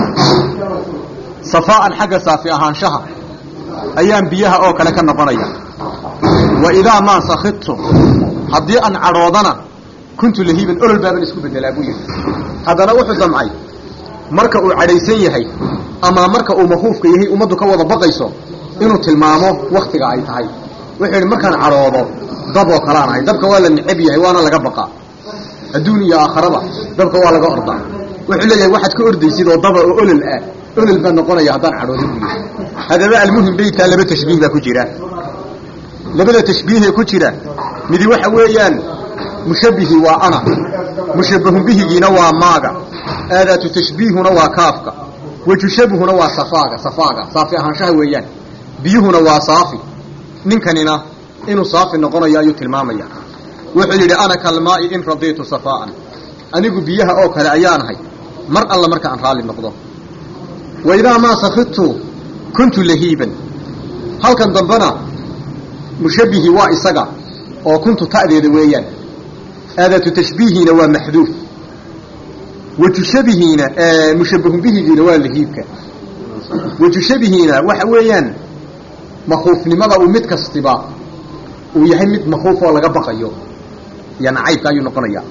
safaa'an xagga saafi ahaanshaha ayaan biyaha oo kale ka noqonaya wa idaa maa sakidtu haddii aan cadhoodana kuntu lahiiban olol baaban isku bedelaa buu yidhi haddana wuxuu damcay marka uu cadhaysan yahay ama marka uu makuufka yahay ummaddu ka wada baqayso inuu tilmaamo waktiga ay tahay wuxuu yidhi markaan cadhoodo dab oo kalaan ahay dabka waa la necab yahay waana laga baqaa adduun iyo aakharaba dabka waa laga ordaa wuxuu leeyahay waxaad ka ordaysid oo daba oo olol ah olol baa noqonaya haddaan cadhoodo buu yidhi haddaba almuhim beytkaa laba tashbiih baa ku jira labada tashbiihee ku jira midi waxa weeyaan mushabbihi waa ana mushabbahun bihigiina waa maaga aadaatu tashbiihuna waa kaafka wajushabuhuna waa safaaga safaaga saafi ahaanshaha weeyaan biyuhuna waa saafi ninkanina inuu saafi noqonayo ayuu tilmaamaya wuxuu yidhi ana kalmaa'i in radiitu safaa'an anigu biyaha oo kale ayaanahay mar alla marka aan raalli noqdo wa idaa maa safidtu kuntu lahiiban halkan dambena mushabbihi waa isaga oo kuntu ta'deeda weeyaan aadaatu tashbiihiina waa maxduuf wajushabihiina mushabbahun bihigiina waa lahiibka wajushabihiina waxa weeyaan makuufnimada uu mid kastiba uu yahay mid makuuf oo laga baqayo iyo nacaybka ayuu noqonaya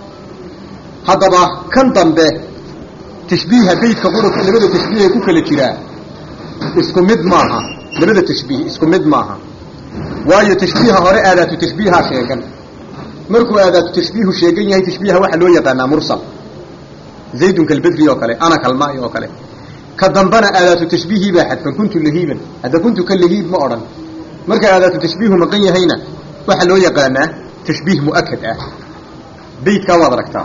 haddaba kan dambe tashbiiha beydka qurubka labada tashbiih ee ku kala jiraa isku mid maaha labada tashbiih isku mid maaha waayo tashbiiha hore aadaatu tashbiihaa sheegan markuu aadaatu tashbiihu sheegan yahay tashbiiha waxaa loo yaqaanaa mursal zaydun kalbedri oo kale ana kalmaai oo kale ka dambana aadaatu tashbiihii baa xadfan kuntu lahiiban hadda kuntu ka lahiib ma odhan marka aadaatu tashbiihu maqan yahayna waxaa loo yaqaanaa tashbiih mu'akad ah beydkaa waad aragtaa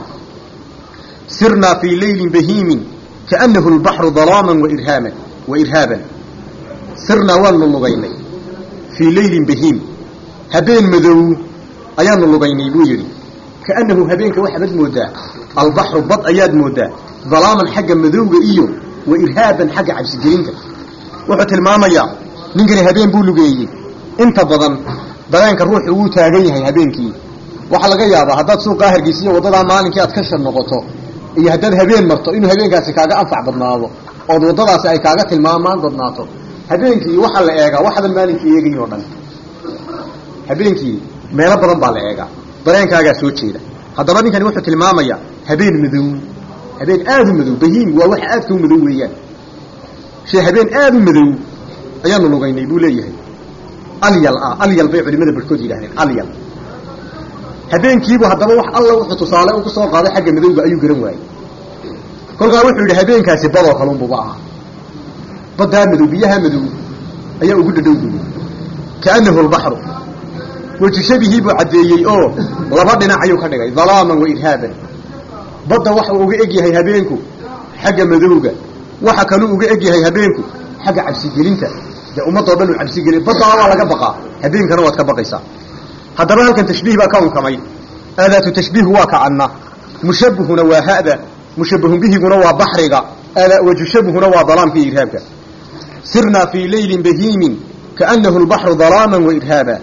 sirnaa fii leylin bahiimin kaanahu lbaxru dalaaman wairhaaman wa irhaaban sirnaa waanu lugaynay fii leylin bahiim habeen madow ayaanu lugaynay buu yidhi kaanahu habeenka waxaabad moodaa albaxru bad ayaad moodaa dalaaman xagga madowga iyo wa irhaaban xagga cabsigelinta wuxuu tilmaamayaa ninkani habeen buu lugeeyey inta badan dareenka ruuxu wuu taagan yahay habeenkii waxaa laga yaabaa haddaad suuqaa hargeysiyo waddadaa maalinkii aad ka shar noqoto iyo haddaad habeen marto inuu habeenkaasi kaaga anfac badnaado ood waddadaasi ay kaaga tilmaamaan badnaato habeenkii waxaa la eegaa waxadan maalinkii eegayn oo dhan habeenkii meelo badan baa la eegaa dareenkaagaa soo jeeda haddaba ninkani wuxuu tilmaamayaa habeen madow habeen aada u madow bahiim waa waxa aadka u madow weeyaan shay habeen aada u madow ayaanu lugaynay buu leeyahay alyal ah alyal bay culimada barhkood yidhahdeen alyal habeenkiibu haddaba wax alla wuxuu tusaale ugu soo qaaday xagga madowga ayuu garan waayey kolkaa wuxuu yidhi habeenkaasi badoo kalunbuba aha baddaa madow biyaha madow ayaa ugu dhadhow buyi kaanahu lbaxru wejishabihii buu caddeeyey oo laba dhinac ayuu ka dhigay dalaaman wa irhaaban badda waxa uu uga eg yahay habeenku xagga madowga waxa kaluu uga eg yahay habeenku xagga cabsigelinta dee ummadoo dhan uu cabsigeliy baddana waa laga baqaa habeenkana waad ka baqaysaa haddaba halkan tashbiih baa ka unkamay aadaatu tashbiihu waa kacanna mushabbihuna waa ha'da mushabbahun bihiguna waa baxriga wajushabuhuna waa dalaamka iyo irhaabka sirnaa fii leylin bahiimin kaanahu lbaxru dalaaman wa irhaaba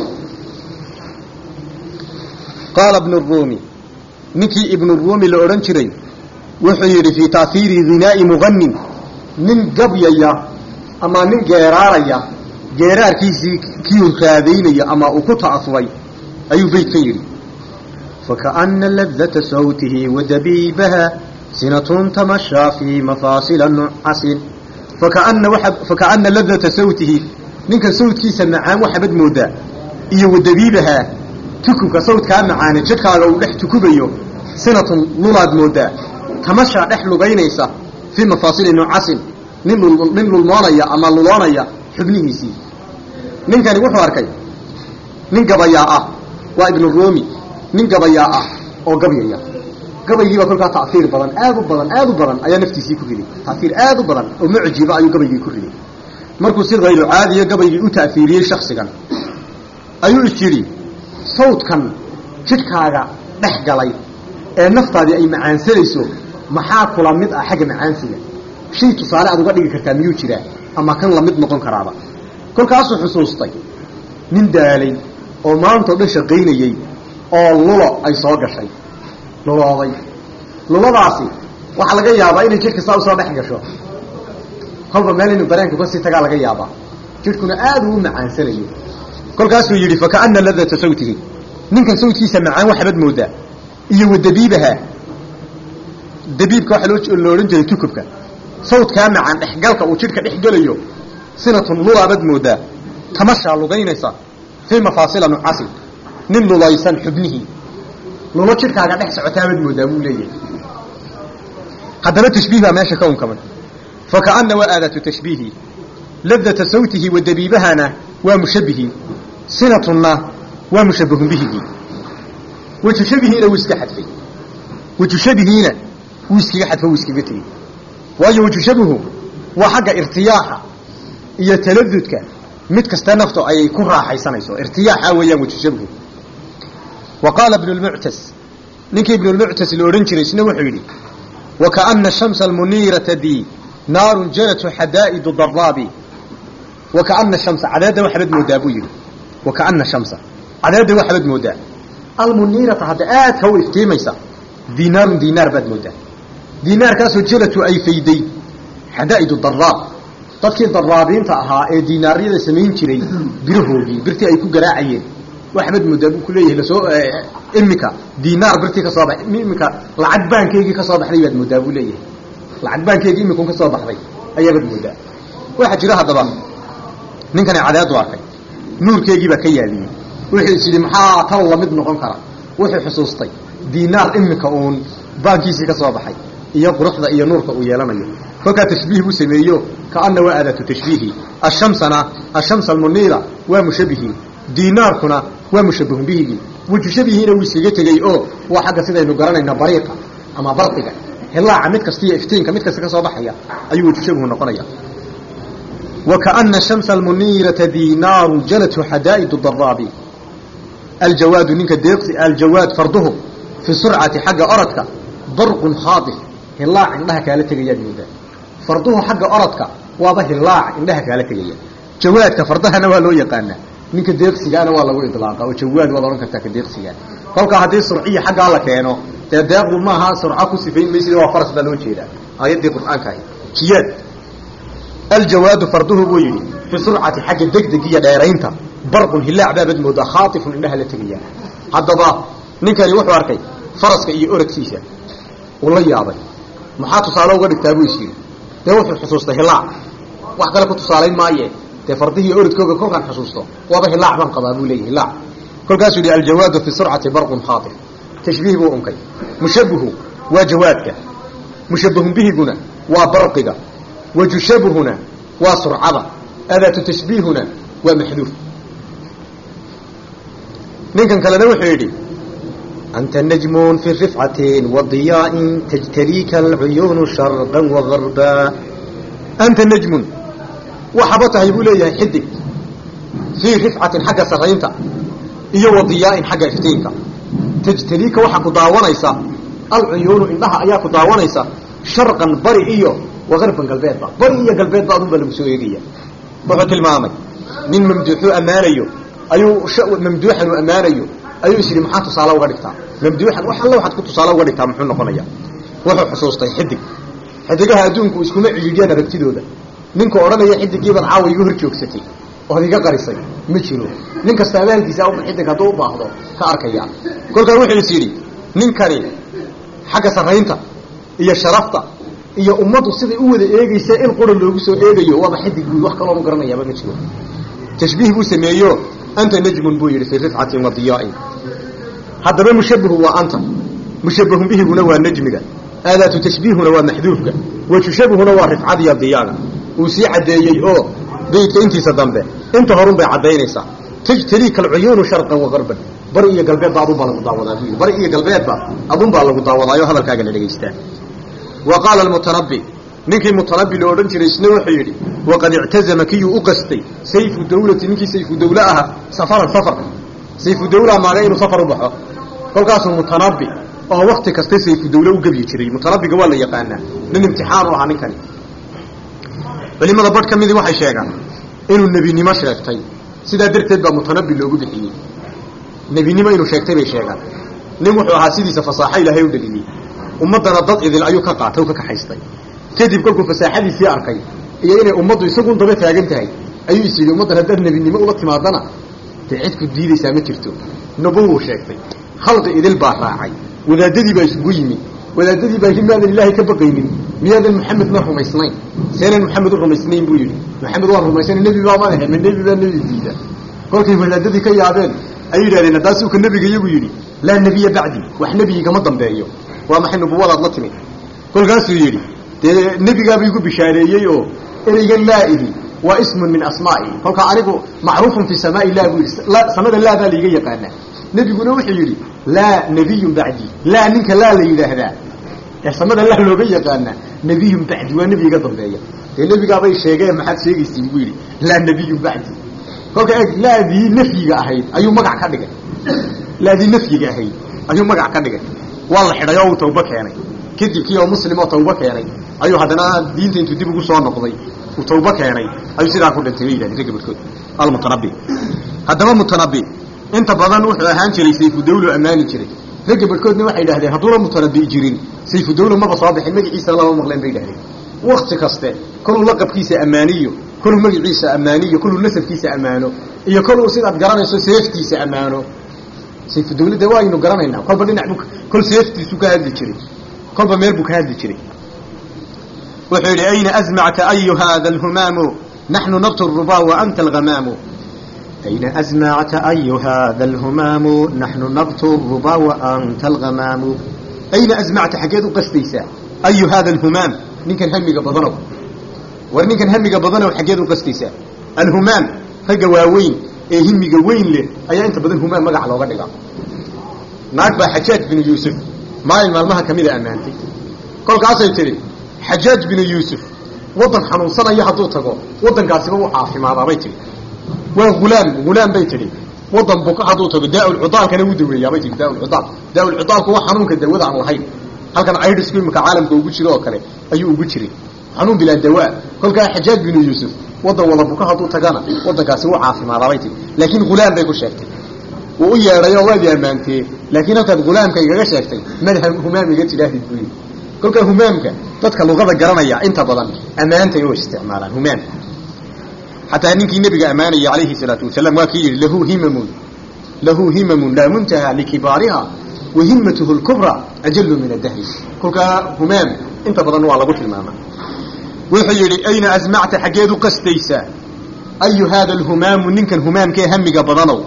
qaala bnu ruumi ninkii ibnu ruumi la odhan jiray wuxuu yidhi fii taahiiri hinaa'i muganin nin gabyaya ama nin geeraaraya geeraarkiisii kiu raadaynaya ama uu ku ta'asuray ayuu beydkan yidhi fakaana ladata sawtihi wadabiibaha sinatun tamashaa fii mafaasila nucasin fakaana waa fakaana ladata sawtihi ninkan sawtkiisa macaan waxabad moodaa iyo wadabiibahaa tukubka sawdkaa macaane jidhkaaga uu dhex tukubayo sinatun lulaad moodaa tamashaa dhex lugaynaysa fii mafaasili nucasin nin nin lulmoonaya ama luloonaya xubnihiisii ninkani wuxuu arkay nin gabayaa ah waa ibnu ruumi nin gabayaa ah oo gabyaya gabaygiibaa kolkaa taiir badan aad u badan aad u badan ayaa naftiisii ku riday taiir aad u badan oo mucjiba ayuu gabaygii ku riday markuu si hayru caadiya gabaygii u ta'fiiriyey shaksigan ayuu is yidhi sawdkan jidhkaaga dhex galay ee naftaadii ay macaansanayso maxaa kula mid ah xagga macaansiga shay tusaale aad uga dhigi kartaa miyuu jiraa ama kan lamid noqon karaaba kolkaasuu xusuustay nin daalay oo maantao dhan shaqaynayey oo lulo ay soo gashay lulooday luladaasi waxaa laga yaabaa inay jidhka saa usoo dhex gasho kolba meel inuu dareenku kasii tagaa laga yaabaa jidhkuna aad uu u macaansanayo kolkaasuu yidhi fakaana ladata sawtihi ninkan sawtkiisa macaan waxabad moodaa iyo wa dabiibaha dabiibka waxaa loo lo odhan jiray tukubka sawdkaa macaan dhexgalka uu jidhka dhex gelayo sinatun lulaabaad moodaa tamashaa lugaynaysa fii mafaasila nucasin nin lulaysan xubnihii lulo jidhkaaga dhex socotaabaad moodaa buu leeyahay haddana tashbiih baa meesha ka unkamay fakaana waa aadatu tashbiihi ladata sawtihi wa dabiibahana waa mushabihi sinatunna waa mushabahun bihigii weju shabihiina wuu iska xadfay weju shabihiina wuu iskaga xadfo wuu iskaga tegey waayo weju shabihu waa xagga irtiyaaxa iyo taladudka mid kasta naftu ayay ku raaxaysanayso irtiyaaxa weeyaan weju shabihu wa qaala ibnu lmuctas ninkii ibnu lmuctas la odhan jiray isna wuxuu yidhi wakaana shamsa almuniirata dii naarun janatu xadaa'idu daraabi wakaana shamsa cadeedda waxbaad moodaa buu yidhi wakaana shamsa cadeedda waxbaad moodaa almuniirata hadda aadka u iftiimaysa diinaarun diinaar baad moodaa diinaarkaasoo jalatu ay fayday xadaa'idu daraab dadkii daraabiinta ahaa ee diinaaryada samayn jiray birahoogii birtii ay ku garaacayeen waxbaad moodaa buu ku leeyahay lasoo imika diinaar birtii ka soo ba imika lacag baankeygii ka soo baxday baad moodaa buu leeyahay lacag baankeygii imikun ka soo baxday ayaabaad moodaa waxaa jira haddaba ninkani cadeedu arkay nuurkeygii baa ka yaabiyey wuxuu is yidhi maxaa tan lamid noqon kara wuxuu xusuustay diinaar imika uun baankiisii ka soo baxay iyo quruxda iyo nuurka uu yeelanayo kolkaa tashbiih buu sameeyo kaana waa aadatu tashbiihi ashamsana ashamsa almuniira waa mushabihi diinaarkuna waa mushabahun bihigii weju shabihiina wuu iskaga tegey oo waa xagga sidaynu garanayna bariiqa ama barqiga hilaaca mid kasta iyo iftiinka mid kasta ka soo baxaya ayuu weju shabihu noqonaya wakaana shamsa almuniirata diinaaru janatu xadaa'idu daraabi aljawaadu ninka deeqsi aljawaad farduhu fi surcati xagga orodka barqun khaadif hilaac indhaha kaala tegayaad moodaa farduhu xagga orodka waaba hilaac indhaha kaala tegaya jawaadka fardahana waa loo yaqaanaa ninka deeqsigaana waa lagu idlaaqa oo jawaad waad odhan kartaa ka deeqsigaa kolkaa haddii surciya xaggaa la keeno dee deeqdu maaha surco ku sifayn maysid waa faras baa loo jeedaa aayaddii qur'aanka ahi jiyaad aljawaadu farduhu buu yidhi fi surcati xagga degdeg iyo dheeraynta barqun hilaac baabaad moodaa khaatifun indhaha la tegaya haddaba ninkani wuxuu arkay faraska iyo orodkiisa uu la yaabay maxaa tusaale uga dhigtaa buu is yidhi dee wuxuu xusuustay hilaac wax kale ku tusaalayn maaye dee fardihii orodkooga kolkaan xusuusto waaba hilaac baan qabaa buu leeyahy hilaac kolkaasuu yihi aljawaadu fi surcati barqun khaatif tashbiih buu unkay mushabihu waa jawaadka mushabahun bihiguna waa barqiga wajushabuhuna waa surcada adaatu tashbiihuna waa maxduuf ninkan kalena wuxuu yidhi anta najmun fi rifcatin wadiyaa'in tajtaliika alcuyuunu sharqan wagarba anta najmun waxaba tahay buu leeyahay xidig fii rifcatin xagga sarraynta iyo wadiyaa'in xagga iftiinka tajtaliika waxaa ku daawanaysa alcuyuunu indhaha ayaa ku daawanaysa sharqan bari iyo wagarban galbeedba bari iyo galbeedba adun baa lagu soo eegaya wuxuu tilmaamay nin mamduuxuu ammaanayo ayuu mamduuxan uu ammaanayo ayuu is yidhi maxaa tusaale uga dhigtaa mamduuxan wax alla waxaad ku tusaale uga dhigtaa muxuu noqonaya wuxuu xusuustay xidig xidigaha adduunku iskuma cidhiidhiyaan aragtidooda ninka odhanaya xidigiibaad caawa iga hor joogsatay ood iga qarisay ma jiro nin kasta abaalkiisa u xidig hadduu u baahdo ka arkaya kolkaa wuxuu is yidhi ninkani xagga sarraynta iyo sharafta iyo ummaddu siday u wada eegaysa in qura loogu soo eegayo waaba xidig buy wax kaloonu garanayaaba ma jiro tashbiih buu sameeyo anta najmun buu yidhi fii rifcatin wa diyaa'in haddaba mushabihu waa anta mushabahun bihiguna waa najmiga aadaatu tashbiihuna waa maxduufka wajushabuhuna waa rifcadiya diyaaga uu sii caddeeyey oo beydka intiisa dambe inta horun bay caddaynaysaa tajtaliika alcuyuunu sharqan wa garban bari iyo galbeedba adun baa lagu daawadaa buu yidhi bari iyo galbeedba adun baa lagu daawadaayo hadalkaaga la dhegaystaa wa qaala almutanabbi ninkii mutanabbi lo odhan jiray isna wuxuu yidhi waqad ictazama kiyuu u qastay sayfu dawlati ninkii sayfu dawle ahaa safaran safar sayfu dawla maaga inuu safar u baxo kolkaasuu mutanabbi oo wakti kasta sayfu dawle u gebyi jiray mutanabbiga waa la yaqaanaa nin imtixaan u ahaa ninkani culimada badh ka midii waxay sheegaan inuu nebinimo sheegtay sidaa darteed baa mutanabbi loogu bixiyey nebinimo inuu sheegtay bay sheegaan nin wuxuu ahaa sidiisa fasaaxo ilaahay u dhaliyey ummaddana dad idil ayuu ka qaatay u ka kaxaystay kadib kolkuu fasaaxadiisii arkay iyo inay ummaddu isagun daba taagan tahay ayuu is yidhi ummaddan haddaad nebinimo ula timaadana dee cidku diidaysaa ma jirto nubuwuu sheegtay khalqi idil baa raacay wadaadadii baa isugu yimi wadaadadii baa miyaadan ilaahay ka baqaynin miyaadan maxamedna rumaysnayn seenan maxamed u rumaysnayn buu yidhi maxamed waan rumaysana nebi baa madaxe ma nebi baa nebi diida kolkay wadaadadii ka yaabeen ay yidhahdeen haddaasuu ka nebiga iyagu yidhi laa nebiya bacdi wax nebigigama dambeeyo waa maxay nubuwadaad la timi kolkaasuu yidhi dee nebigaaba igu bishaareeyey oo ereygan laa ihi waa ismun min asmaa'i kolkaa anigu macruufun fi samaai lah buu yidhi samada laa baa laiga yaqaanaa nebiguna wuxuu yidhi laa nebiyun bacdi laa ninka laa la yidhaahdaa ee samada laa looga yaqaanaa nebiyun bacdi waa nebi iga dambeeya dee nebigaabay sheegeen maxaad sheegaysiin buu yidhi laa nebiyun bacdi kolka eeg laadii nafyiga ahayd ayuu magac ka dhigay laadii nafyiga ahayd ayuu magac ka dhigay waa la xidhay oo uu tawbo keenay kadib kii oo muslim oo tawbo keenay ayuu haddana diinta intuu dib ugu soo noqday uu tawbo keenay ayuu sidaa ku dhintay bay yidhahdeen ragga barkood almutanabi haddaba mutanabi inta badan wuxuu ahaan jiray sayfudawlo ammaani jiray ragga barkoodna waxay idhahdeen hadduuna mutanabi jirin sayfudawlo maba soo bixin magaciisa lama maqleen bay idhahdeen wakti kaste koluu laqabkiisa ammaaniyo koluu magaciisa ammaaniyo koluu nasabkiisa ammaano iyo koluu sidaad garanayso seeftiisa ammaano sayfudawlo de waaynu garanaynaa kolba dhinac bu kol seeftiisu ka hadli jiray kolba meel buu ka hadli jiray wuxuu yidhi ayna azmacta ayu hada alhumaamu naxnu nabtu rubaa wa anta alhamaamu أين أزمعت أي هذا الهمام نحن نبت الربا وأنت الغمام ayna azmacta xaggeed u qasdaysaa ayu hada alhumaam ninkan hamiga badanow war ninkan hamiga badanow xaggeed u qasdaysaa alhumaam ragga waaweyn ee himiga weyn leh ayaa inta badan humaam magaca looga dhigaa naag baa xajaaj binu yuusuf maalin maalmaha kamida ammaantay kolkaasay tidhi xajaaj binu yuusuf waddan xanuunsanaya hadduu tago waddankaasiba u caafimaadaabay tidhi waa hulaam hulaam bay tidhi waddan buka hadduu tago daaulcudaalkana u daweeyaabay tihi daaulcudaal daaulcudaalku waa xanuunka dawada aan lahayn halkan aidhisku imika caalamka ugu jiro oo kale ayuu ugu jiray xanuun bilaa dawaa kolkaa xajaaj binu yuusuf waddan wada buka hadduu tagana waddankaasi u caafimaadaabay tihi laakiin hulaam bay ku sheegtay wuu u yeedhayoo waad i ammaantee laakiin halkaad hulaamka igaga sheegtay mada humaam iga tidhaahdid buu yidhi kolkaa humaamka dadka luqada garanaya inta badan ammaantay u isticmaalaan humaam xataa ninkii nebiga ammaanaya calayhi salaatu wasalaam waa kii yidhi lahu himamun lahu himamun laa muntaha likibaariha wa himmatuhu lkubra ajalu min adahri kolkaa humaam inta badan waa lagu tilmaamaa wuxuu yidhi ayna asmacta xaggeed u qasdaysaa ayu haada alhumaamu ninkan humaamkee hamiga badanow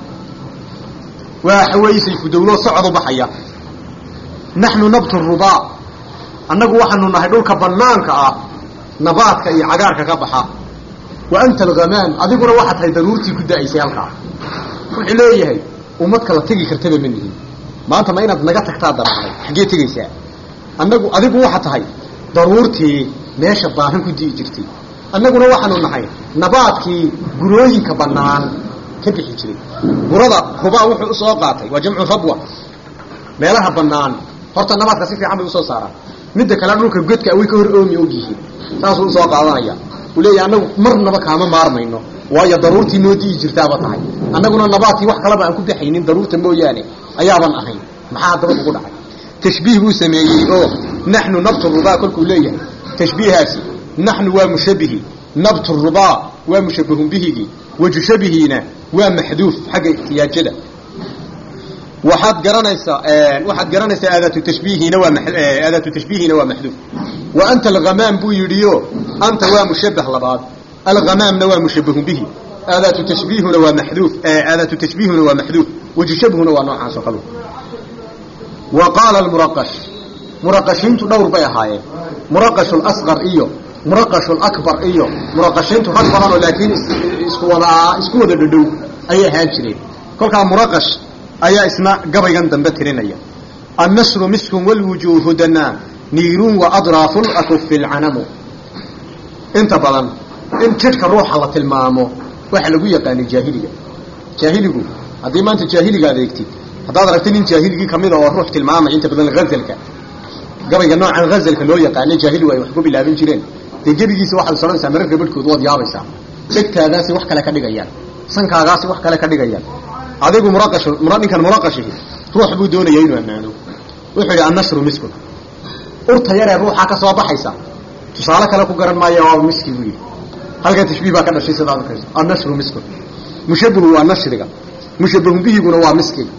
waa xaweysay fudowloo socod u baxaya naxnu nabtu rubaa annagu waxaanu nahay dhulka banaanka ah nabaadka iyo cagaarka ka baxa wa anta alghamaam adiguna waxaa tahay daruurtii ku da'aysay halkaa wuxuu leeyahay ummad kala tegi kartaba ma nihin maanta ma inaad naga tagtaa daraaday xaggee tegaysaa annagu adigu waxa tahay daruurtii meesha baahan ku di'i jirtay annaguna waxaanu nahay nabaadkii gurooyinka bannaan ka bixi jiray burada rubaa wuxuu usoo qaatay waa jamcu rabwa meelaha bannaan horta nabaadka si fiican bay usoo saaraan midda kale dhulka godka way ka hor oomi og yihiin saasuu usoo qaadanaya uu leeyahay annagu marnaba kaama maarmayno waayo daruurtii noo di'i jirtaaba tahay annaguna nabaadkii wax kaleba aan ku baxaynin daruurta mooyaane ayaaban ahayn maxaa daba ugu dhacay tashbiih buu sameeyey oo naxnu nabtu rubaa kolkuu leeyahay tashbiihaasi naxnu waa mushabihi nabtu rubaa waa mushabahun bihigii wajushabihiina waa maxduuf xagga ihtiyaajada waxaad garanaysaa waxaad garanaysaa aadaatu tashbiihina waa aadaatu tashbiihina waa maxduuf wa anta alghamaam buu yidhiyo anta waa mushabah labaad alghamaamna waa mushabahun bihi aadaatu tashbiihuna waa maxduuf aadaatu tashbiihuna waa maxduuf wajushabhuna waa noocaas oo kale wa qaala almuraqash muraqashiintu dhowr bay ahaayeen muraqashu lasqar iyo muraqashu lakbar iyo muraqashiintu rag badanoo laakiin isku wada isku wada dhadhow ayay ahaan jireen kolkaa muraqash ayaa isna gabaygan dambe tirinaya annasru miskun walwujuuhu danaa niirun wa adraafu lakufi lcanamu inta badan in jidhka ruuxa la tilmaamo waxa lagu yaqaanay jaahiliga jaahiligu haddii maanta jaahiliga adeegtid haddaad aragtay nin jaahiligii kamida oo ruux tilmaamay inta badan hazalka gabayga noocan hazalka loo yaqaanay jaahiligu ay wax ku bilaabin jireen dee gebigiisa waxaad soranaysaa mararka barhkood waad yaabaysaa dhegtaadaasi wax kale ka dhigayaan sankaagaasi wax kale ka dhigayaan adigu muraqash ninkan muraqashihi ruux buu doonaya inuu ammaano wuxuu yidhi annashru miskun urta yaree ruuxaa ka soo baxaysa tusaale kale ku garan maayo waa miski buu yidhi halkan tashbiih baa ka dhashay sidaad arkayso annashru miskun mushabahu waa nashriga mushabahun bihiguna waa miskiga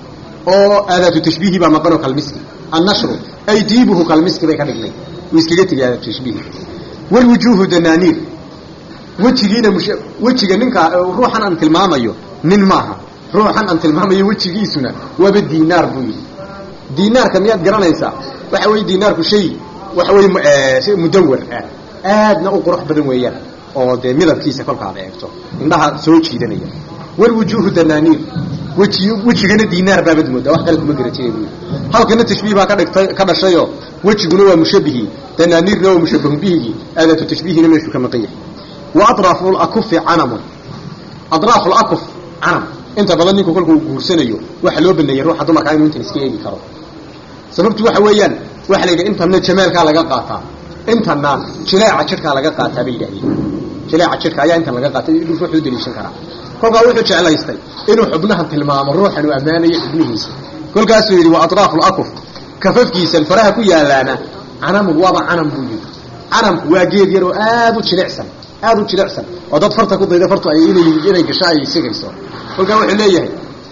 oo aadaatu tashbiihi baa maqanoo kalmiski annashru ay diibuhu kalmiski bay ka dhignay uu iskaga tegay aadaatu tashbiihi walwujuuhu danaaniir wejigiina mush wejiga ninkaa ruuxan aan tilmaamayo nin maaha ruuxan aan tilmaamayo wejigiisuna waaba diinaar buu yidhi diinaarka miyaad garanaysaa waxa weeye diinaarku shay waxa weye mudawar ah aadna u qurux badan weeyaan oo dee midabkiisa kolkaad eegto indhaha soo jiidanaya walwujuuhu danaaniir weji wejigana diinaar baabad moodaa wax kale kuma garatay buu halkana tashbiih baa ka dhigtay ka dhashayoo wejiguna waa mushabihi danaaniirna waa mushabahun bihigii aadaatu tashbiihina meeshuu ka maqan yahay wa adraafu lakufi canamun adraafu lakuf canam inta badan ninku kolkuu guursanayo waxa loo baneeyey ruuxa dumarkaa inuu intan iska eegi karo sababtu waxa weeyaan waxa la yidhi intanna jamaalkaa laga qaataa intanna jileeca jidhkaa laga qaataa bay yidhahdeen jileeca jidhka ayaa intan laga qaatay ruuxuu daliishan karaa kolkaa wuxuu jeclaystay inuu xubnahan tilmaamo ruuxan uu ammaanayo xubnihiisa kolkaasuu yidhi wa adraafu lakuf kafafkiisan faraha ku yaalaana canamun waaba canam buu yidhi canamku waa geed yar oo aada u jilicsan aada u jilicsan oo dad farta ku dayda fartu ay inay inay gasho ay sigayso kolkaa wuxuu leeyahay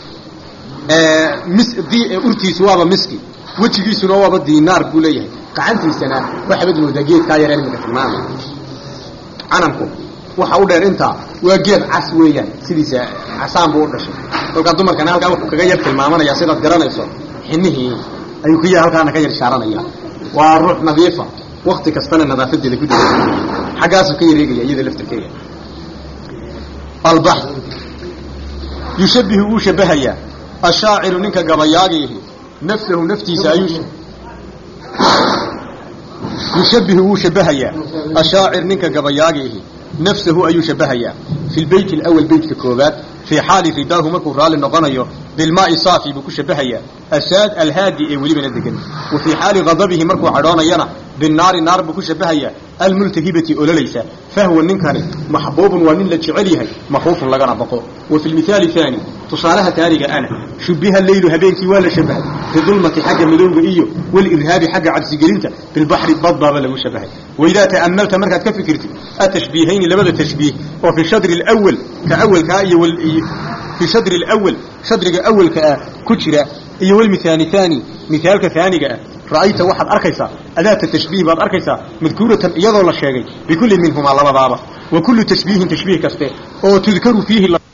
mis di urtiisu waaba miski wejigiisuna waaba diinaar buu leeyahay gacantiisana waxaabad moodaa geedkaa yar imika tilmaamay canamku waxa u dheer intaa waa geed cas weeyaan sidiisa casaan buu u dhashay kolkaa dumarkana halkaa wuxuu kaga yar tilmaamanaya sidaad garanayso xinihii ayuu kya halkaana ka yar shaaranaya waa ruux nadiifa wakti kastana nadaafadeeda ku dada xaggaasuu ka yareegaya iyada laftarkeeda albax yushabihu wuu shabahayaa ashaaciru ninka gabayaagiihi nafsahu naftiisa ayuu yushabihu wuu shabahayaa ashaacir ninka gabayaagiihi nafsahu ayuu shabahayaa fi lbeyt alawal beytka koobaad fii xaali ridaahu markuu raalli noqonayo bilmaai saafi buu ku shabahayaa asaad alhaadi ee welibana degan wa fii xaali ghadabihi markuu cadhoonayana binnaari naar buu ku shabahayaa almultahibati ololaysa fahwa ninkani maxbuubun waa nin la jecel yahay makhuufun lagana baqo wa fi lmithaali haani tusaalaha taaniga ana shubiha leylu habeenkii waa la shabahay bidulmati xagga madowga iyo walirhaabi xagga cabsigelinta bilbaxri bad baaba lagu shabahay waidaa ta'amalta markaad ka fikirtid atashbiihayni labada tashbiih oo fi shadri alawal ka awalkaa iyo fi shadri alawal shadriga awalka ah ku jira iyo walmithaani haani mithaalka haaniga ah ra'ayta waxaad arkaysaa adaata tashbiih baad arkaysaa madkuuratan iyadoo la sheegay bikulli minhumaa labadaaba wa kullu tashbiihin tashbiih kaste oo tudkaru fiihi